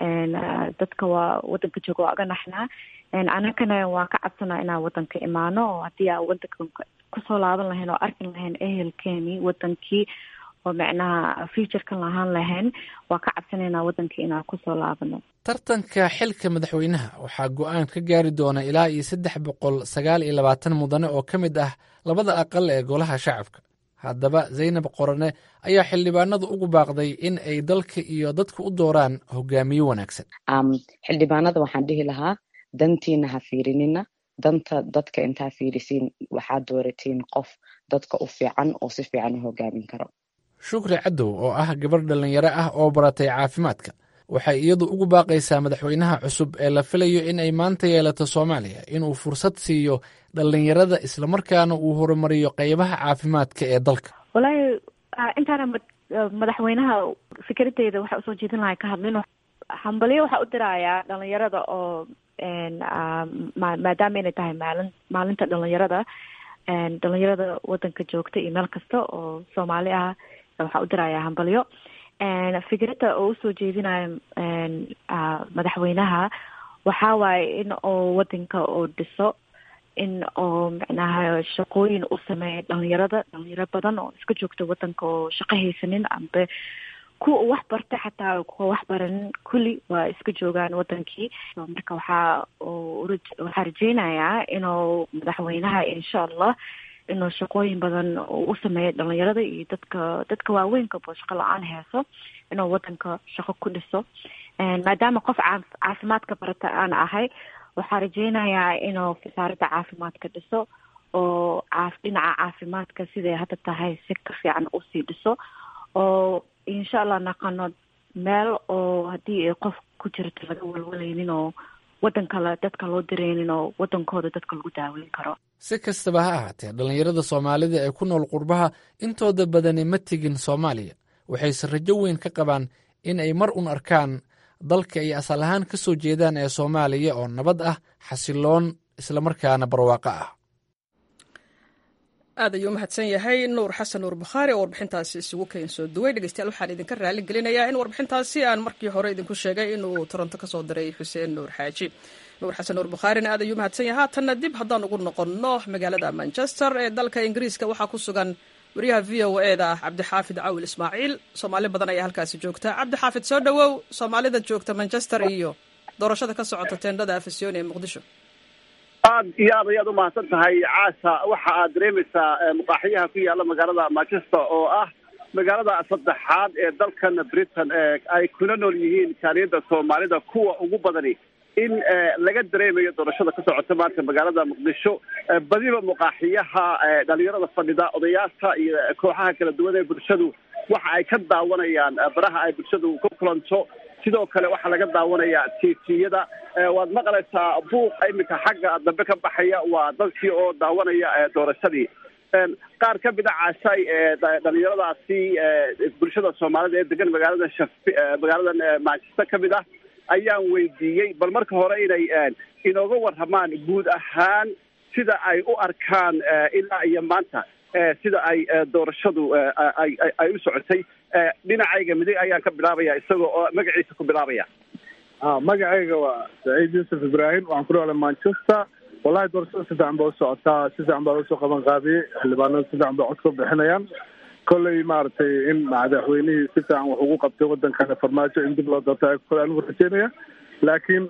dadka waa wadanka jooga waa aga naxnaa anakana waan ka cabsanaa inaan wadanka imaano oo haddii aan wadanka kusoo laaban lahayn oo arkin lahayn ehelkeeni wadankii oo macnaha futurekan lahaan lahayn waa ka cabsanaynaa wadankii inaan kusoo laabano tartanka xilka madaxweynaha waxaa go-aan ka gaari doona ilaa iyo saddex boqol sagaal iyo labaatan mudane oo ka mid ah labada aqal ee golaha shacabka haddaba zaynab qorane ayaa xildhibaanadu ugu baaqday in ay dalka iyo dadka u dooraan hogaamiye wanaagsan xildhibaanada waxaan dhihi lahaa dantiina ha fiirinina danta dadka intaa fiirisiin waxaad dooratiin qof dadka u fiican oo si fiican u hogaamin karo shukri cadow oo ah gabarh dhallinyaro ah oo baratay caafimaadka waxay iyadu ugu baaqaysaa madaxweynaha cusub ee la filayo in ay maanta yeelato soomaaliya inuu fursad siiyo dhallinyarada islamarkaana uu horumariyo qeybaha caafimaadka ee dalka wallaahi intaana madaxweynaha fikradeyda waxaa usoo jeedin lahay ka hadlin hambalyo waxaa u dirayaa dhalinyarada oo maadaama inay tahay maalin maalinta dhalinyarada dhalinyarada wadanka joogta iyo meel kasta oo soomaali ah waxaa u dirayaa hambalyo fikradda oo usoo jeedinayo madaxweynaha waxaa waaye in oo wadanka oo dhiso in oo macnaha shaqooyin u sameeya dhalinyarada dhalinyaro badan oo iska joogta wadanka oo shaqo haysanin ambe kuwa wax barta xataa kuwa wax baranin kulli waa iska joogaan wadankii marka waxaa waxaa rajeynayaa inuu madaxweynaha insha allah inuu shaqooyin badan u sameeyo dhalinyarada iyo dadka dadka waaweynkaoo shaqo la-aan heeso inuu wadanka shaqo ku dhiso maadaama qof caafimaadka barata aan ahay waxaa rajeynayaa inuu wasaaradda caafimaadka dhiso oo dhinaca caafimaadka siday hadda tahay si ka fiican usii dhiso oo insha allah naqano meel oo haddii ay qof ku jirto laga walwalaynin oo wadan kale dadka loo direynin oo wadankooda dadka lagu daaweyn karo si kastaba ha ahaatee dhallinyarada soomaalida ee ku nool qurbaha intooda badani ma tegin soomaaliya waxayse rajo weyn ka qabaan in ay mar un arkaan dalka ay asal ahaan ka soo jeedaan ee soomaaliya oo nabad ah xasiloon islamarkaana barwaaqo ah aad ayuu umahadsan yahay nuur xasan nuur bukhaari oo warbixintaasi isugu keen soo duway dhegeystayaal waxaan idinka raali gelinayaa in warbixintaasi aan markii hore idinku sheegay inuu toronto ka soo diray xuseen nuur xaaji nuur xasan nuur bukhaarina aad ayuu umahadsan yahay haatanna dib haddaan ugu noqonno magaalada manchester ee dalka ingiriiska waxaa ku sugan wariyaha v o e da cabdixaafid cawil ismaaciil soomaali badan ayaa halkaasi joogta cabdixaafid soo dhowow soomaalida joogta manchester iyo doorashada ka socota teendhada afisyooni ee muqdisho aad iyo aad ayaad umahadsan tahay caasha waxa aad dareemaysaa muqaaxiyaha ku yaala magaalada manchester oo ah magaalada saddexaad ee dalkan britain ee ay kuna nool yihiin jaaliyadda soomaalida kuwa ugu badani in laga dareemayo doorashada ka socota maanta magaalada muqdisho badiba muqaaxiyaha dhalinyarada fadhida odayaasha iyo kooxaha kala duwan ee bulshadu waxa ay ka daawanayaan baraha ay bulshadu ku kulanto sidoo kale waxaa laga daawanayaa tviyada waad maqlaysaa buuq iminka xagga dambe ka baxaya waa dadkii oo daawanaya doorashadii qaar ka mid a caashay dhalinyaradaasi bulshada soomaalida ee degan magaalada shaf magaaladan manchester ka mid ah ayaan weydiiyey bal marka hore inay inooga warramaan guud ahaan sida ay u arkaan ilaa iyo maanta sida ay doorashadu ay u socotay dhinacayga midig ayaan ka bilaabaya isagoo oo magaciisa ku bilaabaya magacayga waa saciid yuusuf ibraahim waxaan ku noolay manchester wallahi doorashada si fiican ba u socotaa si fiican baa usoo qaban qaabiyey xildhibaanada si fiican ba cod ka bixinayaan kolley maaragtay in madaxweynihii si fiican wax ugu qabtay waddankana farmaajo in dib loo doorta kole anigu rajeynaya laakiin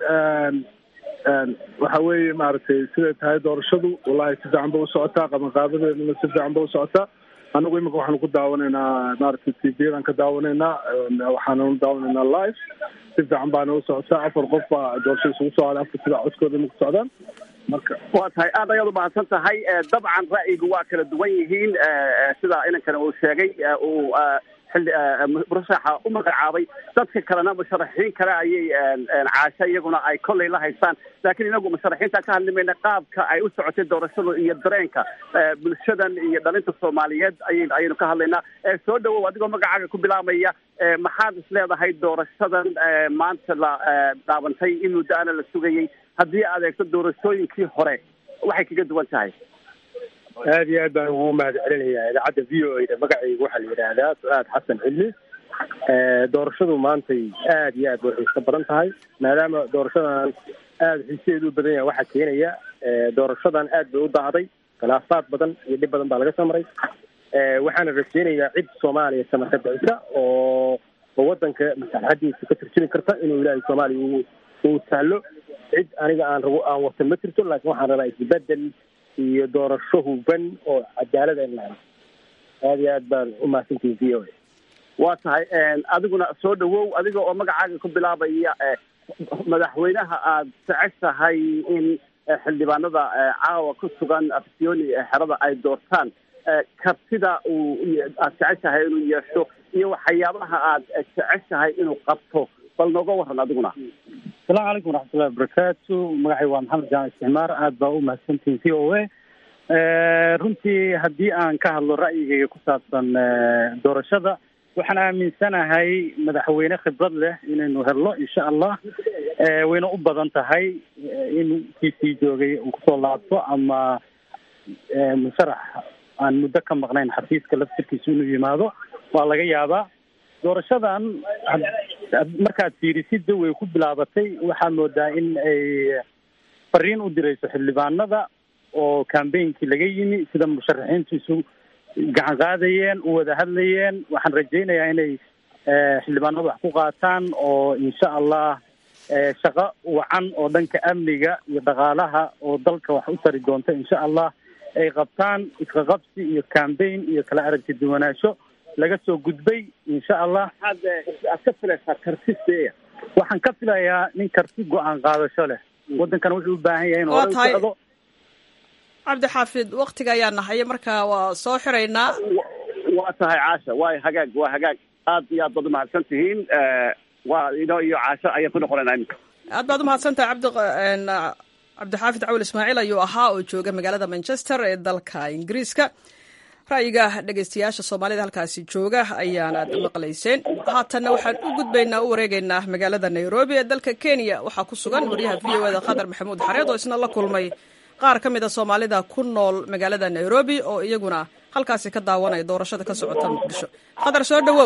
waxa weeye maaragtay siday tahay doorashadu wallahi si fiican ba u socotaa qabanqaabadeedana si fiican ba u socotaa anagu imika waxaanu ku daawanaynaa maaragtay tvyadan ka daawanaynaa waxaananu daawanaynaa live si fiican baana u socotaa afar qof baa doorashada isugu soo haday afar sidaa codkooda imika socdaan marka waa tahay aad ayaad u mahadsan tahay dabcan ra'yigu waa kala duwan yihiin sida inankana uu sheegay uu xilli murashaxa u magacaabay dadka kalena musharaxiin kale ayay caasha iyaguna ay kolley la haystaan laakiin inagu musharaxiinta ka hadli mayna qaabka ay u socotay doorashadu iyo dareenka bulshadan iyo dhalinta soomaaliyeed ay ayaynu ka hadlaynaa soo dhawow adigoo magacaaga ku bilaabaya maxaad is leedahay doorashadan maanta la dhaabantay in muddo ana la sugayay haddii aad eegto doorashooyinkii hore waxay kaga duwan tahay aad iyo aad baan ugu mahad celinayaa idaacadda v o a da magacayga waxaa la yidhaahdaa su-aad xasan cilmi doorashadu maantay aad iyo aad bay xiiso badan tahay maadaama doorashadan aada xiisadeedu u badan yahay waxaa keenaya doorashadan aad bay u dacday khilaafaad badan iyo dhib badan baa laga soo maray waxaana rajeynayaa cid soomaaliya samaka bixisa oo oo waddanka maslaxadiisa ka turjumi karta inuu ilaahay soomaaliya uu uu sahlo cid aniga aan rabo aan watan ma jirto laakiin waxaan rabaa isbedel iyo doorasho huban oo cadaalada in la helo aad iyo aad baan u mahadsantihin v o a waa tahay adiguna soo dhawow adiga oo magacaaga ku bilaabaya madaxweynaha aad jeceshahay in xildhibaanada caawa ku sugan afsioni xerada ay doortaan kartida uu aad jeceshahay inuu yeesho iyo waxyaabaha aad jeceshahay inuu qabto bal nooga waran adiguna asalaamu calaykum waraxmatullahi wabarakaatu magacay waa maxamed jaan isticmaar aad baa u mahadsantihin v o a runtii haddii aan ka hadlo ra'yigayga ku saabsan doorashada waxaan aaminsanahay madaxweyne khibrad leh inaynu helno insha allah wayna u badan tahay in kiisii joogay uu kusoo laabto ama musharax aan muddo ka maqnayn xafiiska laftirkiisa inuu yimaado waa laga yaabaa doorashadan markaad fiirisidda way ku bilaabatay waxaad moodaa in ay fariin u dirayso xildhibaanada oo cambainkii laga yimi sida musharaxiintu isu gacan qaadayeen u wada hadlayeen waxaan rajaynayaa inay xildhibaanadu wax ku qaataan oo insha allah shaqo wacan oo dhanka amniga iyo dhaqaalaha oo dalka wax u tari doonta insha allah ay qabtaan isqaqabsi iyo cambaign iyo kala aragti duwanaansho laga soo gudbay insha allah aad ka filaysaa kartiseya waxaan ka filayaa nin karti go-aan qaadasho leh waddankan wuxuu u baahan yahay in hore u socdo cabdixaafid waktiga ayaa nahaya marka waa soo xiraynaa waa tahay caasha waa hagaag waa hagaag aad iyo aad baad umahadsan tihiin waa ino iyo caasho ayaan ku noqonaynaa iminka aad baad umahadsantahay cabdi cabdixaafid cawl ismaaciil ayuu ahaa oo jooga magaalada manchester ee dalka ingiriiska ra'yiga dhegeystayaasha soomaalida halkaasi jooga ayaan aad maqlayseen haatanna waxaan u gudbaynaa u wareegaynaa magaalada nairobi ee dalka kenya waxaa ku sugan wariyaha v o eda khadar maxamuud xareed oo isna la kulmay qaar ka mid a soomaalida ku nool magaalada nairobi oo iyaguna halkaasi ka daawanaya doorashada ka socota muqdisho khadar soo dhawow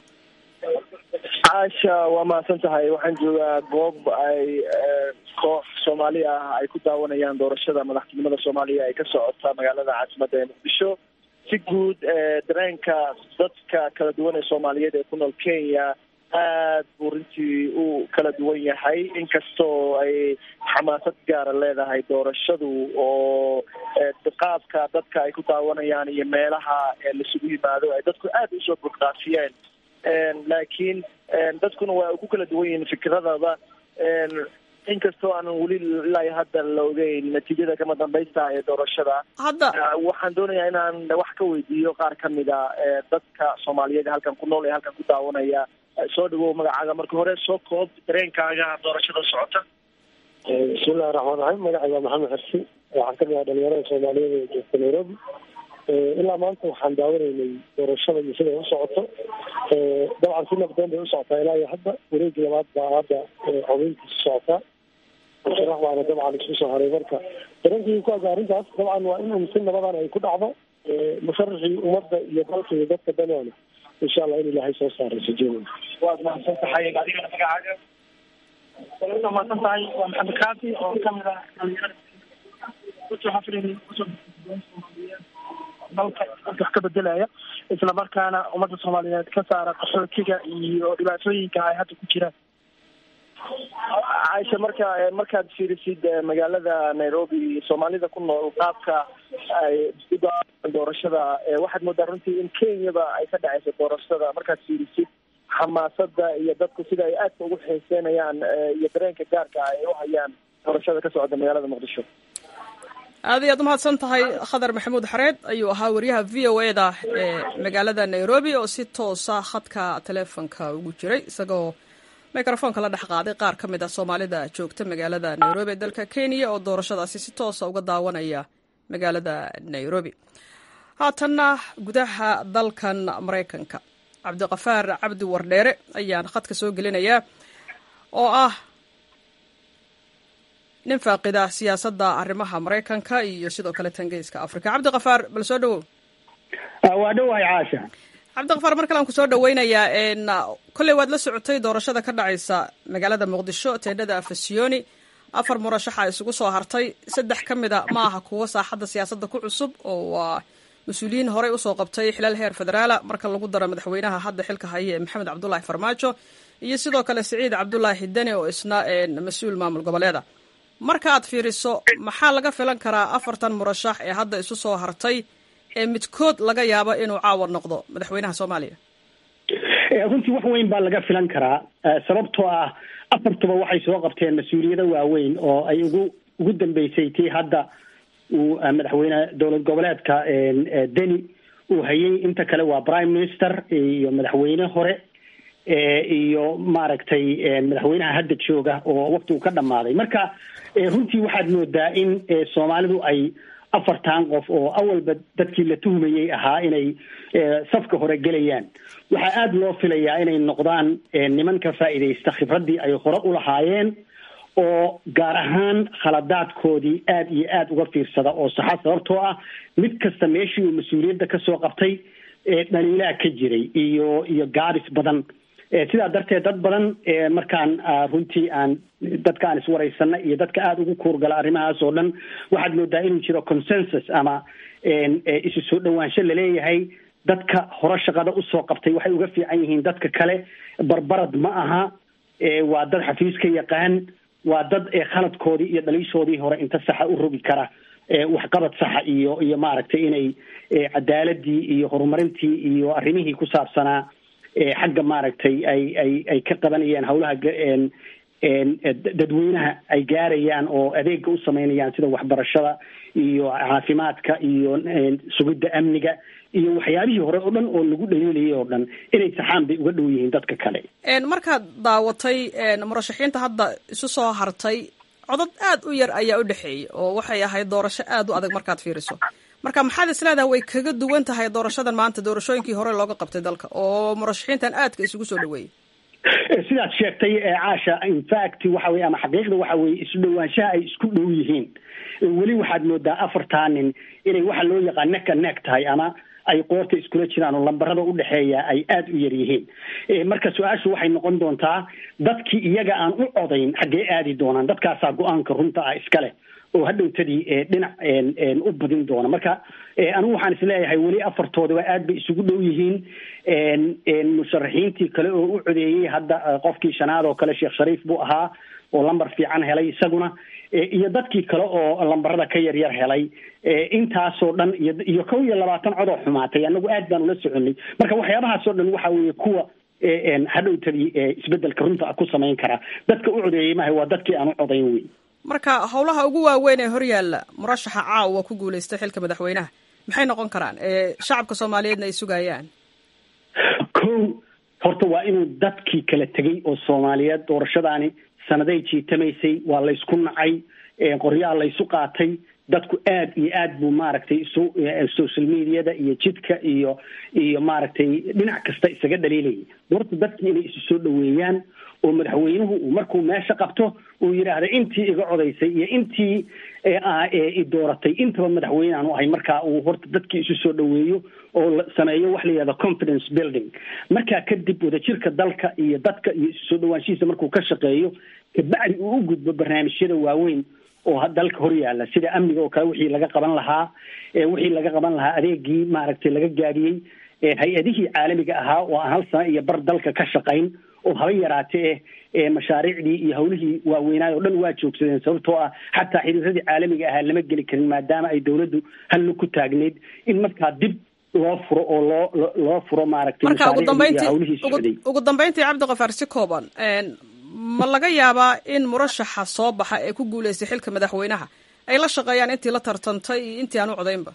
caasha waa mahadsan tahay waxaan joogaa goob ay koox soomaali ah ay ku daawanayaan doorashada madaxtinimada soomaaliya ay ka socota magaalada caasimadda ee muqdisho si guud dareenka dadka kala duwan ee soomaaliyeed ee ku nool kenya aad buu runtii u kala duwan yahay inkastoo ay xamaasad gaara leedahay doorashadu oo qaabka dadka ay ku daawanayaan iyo meelaha laisugu yimaado ay dadku aad usoo burqaafiyeen laakiin dadkuna waa ku kala duwan yihiin fikradaba inkastoo aanan weli ilaa hadda la ogeyn natiijada kama dambaysta ee doorashada hadda waxaan doonayaa inaan wax ka weydiiyo qaar kamida dadka soomaaliyeed ee halkan ku nool ee halkan ku daawanaya soo dhawow magacaaga marka hore soo koob dareenkaaga doorashada socota bismillahi raxmaan raxiim magacayga maxamed xersi waxaan kamid ah dhalinyarada soomaaliyeed ee joogta nairobi ilaa maanta waxaan daawanaynay doorashada iyo siday u socoto dabcan si nabdoon bay u socotaa ilaa iyo hadda wareegi labaad baa hadda codeyntiisa socotaa musharax baana dabcan isku soo haray marka dareenkii ku aga arrintaas dabcan waa in si nabadan ay ku dhacdo musharaxii ummadda iyo dalka iyo dadka danaana insha allah in ilaahay soo saaro rajeynaya waad mahadsan tahay adigana magacaaga waa mahadsan tahay waa maxamed kaafi oo kamid ah dhalinyarada runtii waxaa filayna kusoo dalka wax ka bedelaya isla markaana ummadda soomaaliyeed ka saara qaxootiga iyo dhibaatooyinka ay hadda ku jiraan caaisha marka markaad fiirisid magaalada nairobi soomaalida ku nool qaabka ay u doorashada waxaad moodaa runtii in kenyaba ay ka dhaceyso doorashada markaad fiirisid xamaasada iyo dadku sida ay aadka ugu xiiseynayaan iyo dareenka gaarka ay u hayaan doorashada ka socda magaalada muqdisho aad ayaad umahadsan tahay khadar maxamuud xareed ayuu ahaa wariyaha v o e da ee magaalada nairobi oo si toosa khadka teleefonka ugu jiray isagoo microfoonka la dhex qaaday qaar ka mid ah soomaalida joogta magaalada nairobi ee dalka kenya oo doorashadaasi si toosa uga daawanaya magaalada nairobi haatanna gudaha dalkan maraykanka cabdiqafaar cabdi wardheere ayaan khadka soo gelinayaa oo ah nin faaqida siyaasadda arrimaha maraykanka iyo sidoo kale tangeyska africa cabdiqafaar bal soo dhawow waa dhowahay caasha cabdiqafaar mar kale aan kusoo dhaweynayaa kolley waad la socotay doorashada ka dhacaysa magaalada muqdisho teendhada afasioni afar murashaxa isugu soo hartay saddex ka mida ma aha kuwo saaxadda siyaasadda ku cusub oo waa mas-uuliyiin horey usoo qabtay xilal heer federaala marka lagu daro madaxweynaha hadda xilka haya ee maxamed cabdulaahi farmaajo iyo sidoo kale siciid cabdulaahi deni oo isna mas-uul maamul goboleeda marka aad fiiriso maxaa laga filan karaa afartan murashax ee hadda isu soo hartay ee midkood laga yaabo inuu caawar noqdo madaxweynaha soomaaliya runtii wax weyn baa laga filan karaa sababtoo ah afartuba waxay soo qabteen mas-uuliyado waaweyn oo ay ugu ugu dambeysay tii hadda uu madaxweyne dowlad goboleedka deni uu hayay inta kale waa prime minister iyo madaxweyne hore iyo maaragtay madaxweynaha hadda jooga oo wakti uu ka dhamaaday marka runtii waxaad moodaa in soomaalidu ay afartan qof oo awalba dadkii la tuhmayey ahaa inay safka hore gelayaan waxaa aada loo filayaa inay noqdaan niman ka faa'iidaysta khibraddii ay hore ulahaayeen oo gaar ahaan khaladaadkoodii aada iyo aada uga fiirsada oo saxa sababtoo ah mid kasta meeshii uu mas-uuliyadda kasoo qabtay dhaliilaa ka jiray iyo iyo gaabis badan sidaa darteed dad badan markaan runtii aan dadka aan iswaraysana iyo dadka aada ugu kuurgala arrimahaas oo dhan waxaad moodaa inuu jiro consensus ama isu soo dhawaansho laleeyahay dadka hore shaqada usoo qabtay waxay uga fiican yihiin dadka kale barbarad ma aha waa dad xafiiska yaqaan waa dad khaladkoodii iyo dhaliishoodii hore inta saxa u rogi kara waxqabad saxa iyo iyo maaragtay inay cadaaladii iyo horumarintii iyo arrimihii ku saabsanaa xagga maaragtay ay ay ay ka qabanayaan hawlaha dadweynaha ay gaarayaan oo adeega u sameynayaan sida waxbarashada iyo caafimaadka iyo sugidda amniga iyo waxyaabihii hore oo dhan oo lagu dhaliilayay oo dhan inay saxaan bay uga dhow yihiin dadka kale markaad daawatay murashaxiinta hadda isu soo hartay codod aad u yar ayaa u dhexeeyay oo waxay ahayd doorasho aad u adag markaad fiiriso marka maxaad isleedahay way kaga duwan tahay doorashadan maanta doorashooyinkii hore looga qabtay dalka oo murashaxiintan aadka isugu soo dhaweeyey sidaad sheegtay caasha infact waxa weye ama xaqiiqda waxa weye isu dhawaanshaha ay isku dhow yihiin weli waxaad moodaa afartaa nin inay waxa loo yaqaan neck a neck tahay ama ay qoorta iskula jiraan oo lambarada udhexeeya ay aada u yar yihiin marka su-aashu waxay noqon doontaa dadkii iyaga aan u codayn xaggee aadi doonaan dadkaasaa go-aanka runta ah iskale oo hadhowtadii dhinac u badin doona marka anigu waxaan isleeyahay weli afartoodaba aad bay isugu dhow yihiin musharaxiintii kale oo u codeeyey hadda qofkii shanaad oo kale sheekh shariif buu ahaa oo lambar fiican helay isaguna iyo dadkii kale oo lambarada ka yaryar helay intaasoo dhan iyo iyo kow iyo labaatan codoo xumaatay anagu aad baan ula soconay marka waxyaabahaas oo dhan waxa weeye kuwa hadhowtadii isbedelka runta ku samayn karaa dadka u codeeyey maha waa dadkii aan u codayn wey marka howlaha ugu waaweyn ee horyaalla murashaxa caawa ku guulaystay xilka madaxweynaha maxay noqon karaan ee shacabka soomaaliyeedna ay sugayaan ko horta waa inuu dadkii kala tegey oo soomaaliyeed doorashadaani sanaday jiitamaysay waa laysku nacay qoryaha laysu qaatay dadku aad iyo aad buu maaragtay isu social mediada iyo jidka iyo iyo maaragtay dhinac kasta isaga dhaliilayay horta dadkii inay isu soo dhaweeyaan oo madaxweynuhu uu markuu meesha qabto uu yidhaahda intii iga codaysay iyo intii i dooratay intaba madaxweyne aanu ahay markaa uu horta dadkii isu soo dhaweeyo oo sameeyo wax la yihahda confidence building markaa kadib wadajirka dalka iyo dadka iyo isu soo dhawaanshihiisa markuu ka shaqeeyo kabacdi uu u gudbo barnaamijyada waaweyn oo dalka hor yaalla sida amniga oo kale wixii laga qaban lahaa wixii laga qaban lahaa adeegii maaragtay laga gaadhiyey hay-adihii caalamiga ahaa oo aan hal sano iyo bar dalka ka shaqayn oo haba yaraatee eh mashaariicdii iyo hawlihii waaweynaay oo dhan waa joogsadeen sababtoo ah xataa xiriiradii caalamiga ahaa lama geli karin maadaama ay dowladdu halna ku taagneyd in markaa dib loo furo oo loo loo furo maaragtay marka ugu dambeyntii hawlihii socday ugu dambeyntii cabdiqafaar si kooban ma laga yaabaa in murashaxa soo baxa ee ku guuleystay xilka madaxweynaha ay la shaqeeyaan intii la tartantay iyo intii aan u codaynba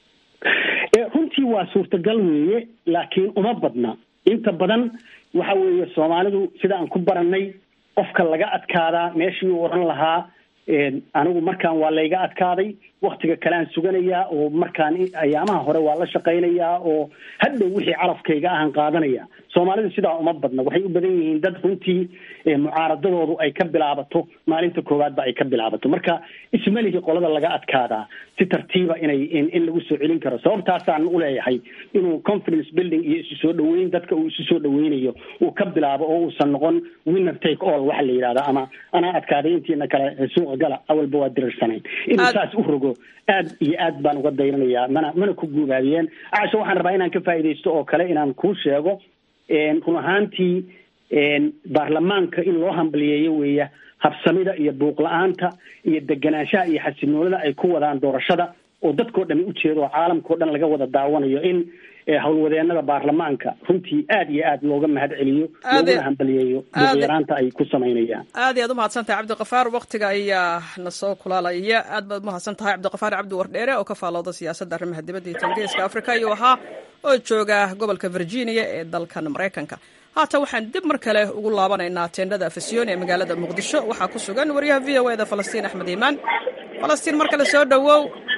runtii waa suurtagal weeye laakiin uma badna inta badan waxa weeye soomaalidu sida aan ku baranay qofka laga adkaadaa meeshii uu oran lahaa anigu markaan waa layga adkaaday waktiga kalean suganayaa oo markaan ayaamaha hore waa la shaqaynayaa oo hadhow wixii carafkayga ahan qaadanaya soomaalidu sidaa uma badna waxay u badan yihiin dad runtii mucaaradadoodu ay ka bilaabato maalinta koowaadba ay ka bilaabato marka ismalihii qolada laga adkaadaa si tartiiba inay in lagu soo celin karo sababtaasaan u leeyahay inuu confidence building iyo isu soo dhaweyn dadka uu isu soo dhaweynayo uu ka bilaabo oo uusan noqon winner take all waxa la yidhahda ama anaa adkaaday intiina kale suuqa gala awalba waa dirirsanayn inuu saas u rogo aad iyo aad baan uga dayranayaa mana mana ku guubaabiyeen casho waxaan rabaa inaan ka faa'iidaysto oo kale inaan kuu sheego run ahaantii baarlamaanka in loo hambaliyeeyo weeya habsamida iyo buuq la-aanta iyo deganaanshaha iyo xasinoonida ay ku wadaan doorashada oo dadkao dhami ujeedo oo caalamkao dhan laga wada daawanayo in howlwadeenada baarlamaanka runtii aad iyo aad looga mahad celiyo loogana hambaliyeeyo buuqyaraanta ay ku samaynayaan aad iyo aad umahadsan tahay cabdiqafaar waktiga ayaa na soo kulaalaya aad baad umahadsan tahay cabdiqafaar cabdi wardheere oo ka faalooda siyaasadda arrimaha dibadda iyo tangeeska africa ayuu ahaa oo jooga gobolka virginia ee dalkan maraykanka haatan waxaan dib mar kale ugu laabanaynaa teendhada afasyoon ee magaalada muqdisho waxaa ku sugan wariyaha v o eda falastiin axmed iimaan falastiin mar kale soo dhowow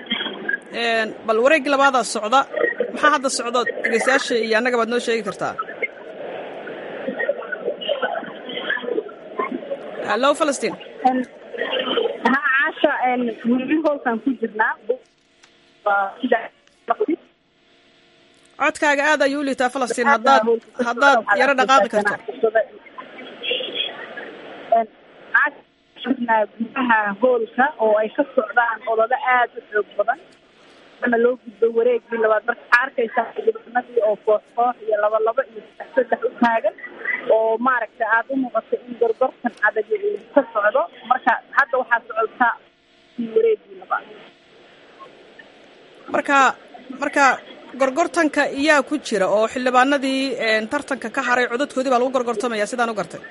bal wareeggii labaadaa socda maxaa hadda socdo dhegeystayaasha iyo annaga baad noo sheegi kartaa hallo falastiin ha caasha weli hoosaan ku jirnaa codkaaga aad ayuu u liitaa falastiin haddaad haddaad yaro dhaqaaqi karto gudaha hoolka oo ay ka socdaan olole aad u xoog badan ana loo gudbo wareegii labaad marka waxaa arkaysaa xildhibaanadii oo koox koox iyo laba laba iyo saddex saddex u taagan oo maaragtay aada u muuqato in gorgortan adag uu ka socdo marka hadda waxaa socotaa wareegii labaad marka marka gorgortanka iyaa ku jira oo xildhibaanadii tartanka ka haray codadkoodii baa lagu gorgortamaya sidaan u gartay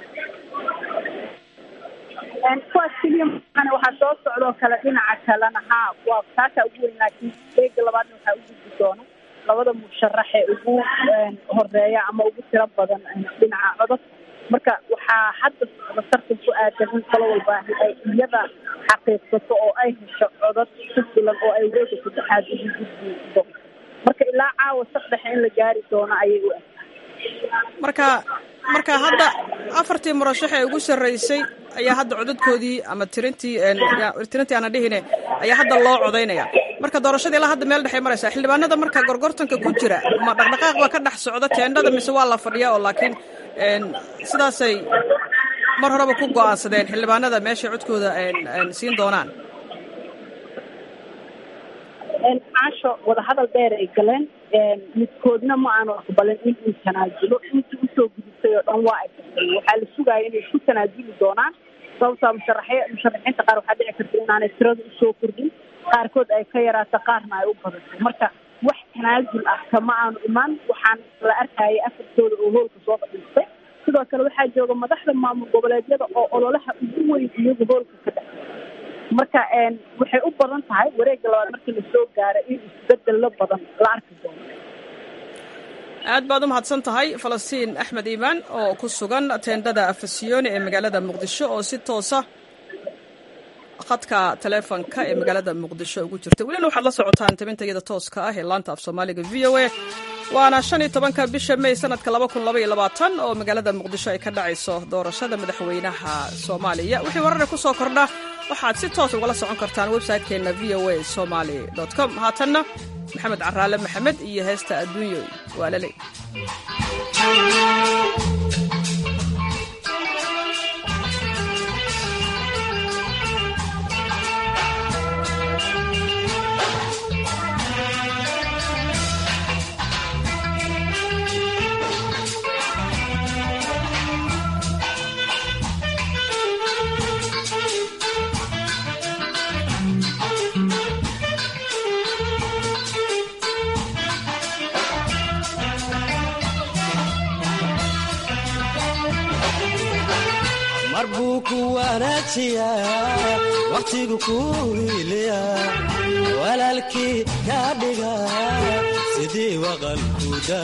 kuwaas keliya maana waxaa soo socdoo kale dhinaca kalena haa waa taasaa ugu weyn laakiin wareega labaadna waxaa u gudbi doona labada musharax ee ugu horeeya ama ugu tiro badan dhinaca codod marka waxaa hadda socda tartan ku aadan in qolo walba ay iyada xaqiiqsato oo ay hesho codod ku filan oo ay wareega saddexaad ugu gudbi doonto marka ilaa caawa saddexa in la gaari doono ayay u eg marka marka hadda afartii murashax ee ugu sarreysay ayaa hadda codadkoodii ama tirintii tirintii aana dhihine ayaa hadda loo codaynaya marka doorashadii ilaa hadda meel dhexay maraysaa xildhibaanada marka gorgortanka ku jira ma dhaqdhaqaaq baa ka dhex socda teendhada mise waa la fadhiyaa oo laakiin sidaasay mar horeba ku go-aansadeen xildhibaanada meeshay codkooda siin doonaan caasho wadahadal dheer ay galeen midkoodna ma aanu aqbalin in uu tanaajulo intii usoo gudubtay oo dhan waa ay tagtay waxaa la sugaaya inay ku tanaajuli doonaan sababtaa musharaxy musharaxiinta qaar waxaa dhici karta inaanay tirada usoo kordhin qaarkood ay ka yaraato qaarna ay u badato marka wax tanaasul ah kama aanu imaan waxaan la arkayay afartooda oo hoolka soo fadhiistay sidoo kale waxaa jooga madaxda maamul goboleedyada oo ololaha ugu weyn iyagu hoolka ka dhex marka waxay u badan tahay wareegga labaad markii lasoo gaaro in isbedelo badan la arki doono aad baad u mahadsan tahay falastiin axmed iimaan oo ku sugan teendhada afasiyoni ee magaalada muqdisho oo si toosa khadka taleefonka ee magaalada muqdisho ugu jirta welina waxaad la socotaan tabinta iyada tooska ah ee laanta af soomaaliga v o a waana shan iyo tobanka bisha may sanadka laba kun laba iyo labaatan oo magaalada muqdisho ay ka dhacayso doorashada madaxweynaha soomaaliya wixii warare ku soo kordha waxaad si toos ugala socon kartaan website-keenna v o a somaly com haatanna maxamed caraale maxamed iyo heesta adduunyo waa lale mar buu ku wanaajiyaa wakhtigu kuu hiiliyaa walaalkii kaa dhiga sidii waqalkuda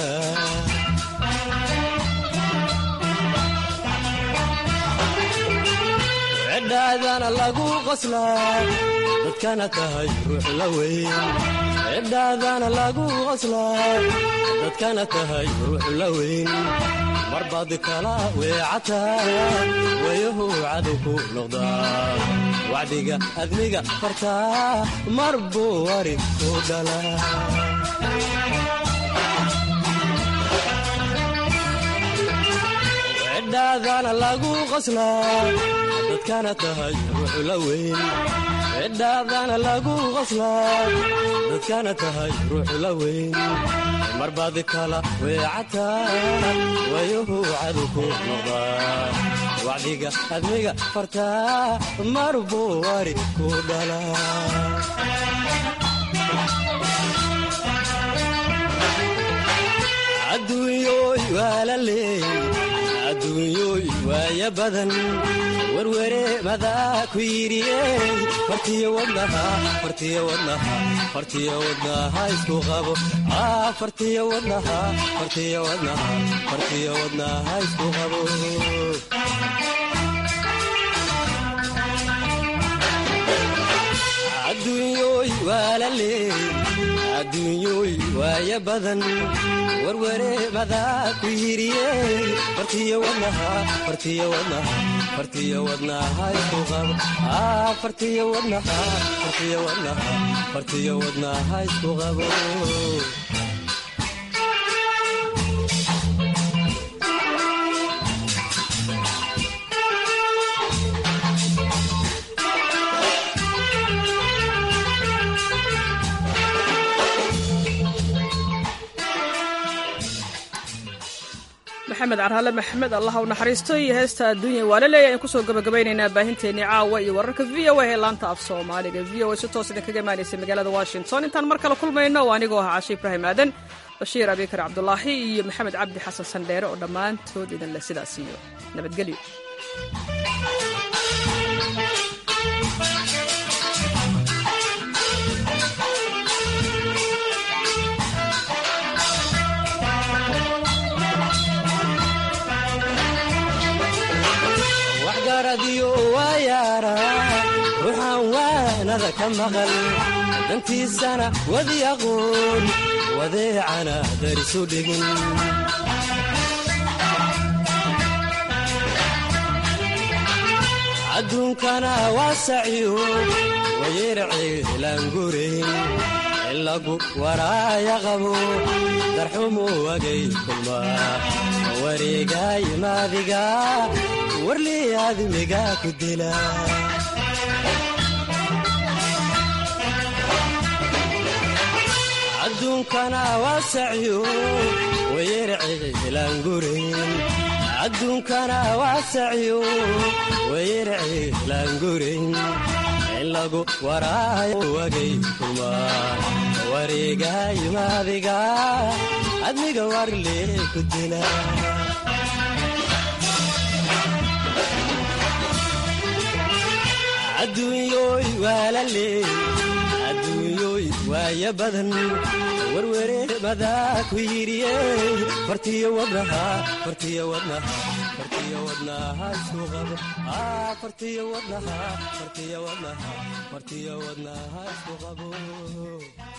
cidhaadana lagu qoslaa dadkana tahay ruux la weyn cidhaadana lagu qoslaa dadkana tahay ruux la weyn marbaad kala weecataa wayahu cadow ku noqdaa wacdiga admiga fartaa mar buu wari ku dhalaa cidhaadana lagu qoslaa dadkana tahay ruux la weyn cidhaadana lagu qoslaa dadkana tahay ruux la weyn marbaad kala weecataa wayuhu cadow ku noqdaa wacdiga admiga fartaa mar buu wari ku dhalaa adduunyooy waa la leey adduunyooy waaya badan werwere madaa ku yidhiyey fartiyo wadnaha fartiyo wadnaha fartiyo wadnaha isku qabo fartiyo wadnaha fartiyo wadnaha fartiyo wadnaha isku qabo adduunyooy waa la leey adduunyooy waaya badan werwere madaa ku yidhiyey fartiyo wadnaha fartiyo wadnaha fartiyo wadnaha isku qabo fartiyo wadnaha fartiyo wadnaha fartiyo wadnaha isku qabo maxamed carhaale maxamed allah u naxariisto iyo heesta adduunya waa la leeya ayaan kusoo gabagabaynaynaa baahinteennii caawa iyo wararka v o a ee laanta af soomaaliga v o a si toos idin kaga imaanaysa magaalada washington intaan mar kale kulmayno oo anigoo ahaa cashe ibraahim aadan bashiir abikar cabdulaahi iyo maxamed cabdi xasan sandheere oo dhammaantood idin leh sidaas iyo nabadgelyo waxgaradiyo waa yaara ruuxaan waanada ka maqal dantiisana wadi aqoon wadeecana darisu dhigin adduunkana waa saciyo wayerceelaangurayn ilagu waraaya qabo darxumu wagay kulmaa wareegaay maadiga warlii aadmiga ku dila adduunkana waa saciyo wayerceelaangurayn adduunkana waa saciyo wayerceelaangurayn ilagu waraayo wagay kulmaa wareegayo adiga adniga warle ku dila adduunyoy waalale adduunyoy waaya badan warwareemada ku yidhiye fartiyo wadnaha fartiyo wadnaha fartiyo wadnaha isku qabo fartiyo wadnaha fartiyo wadnaha fartiyo wadnaha isku qabo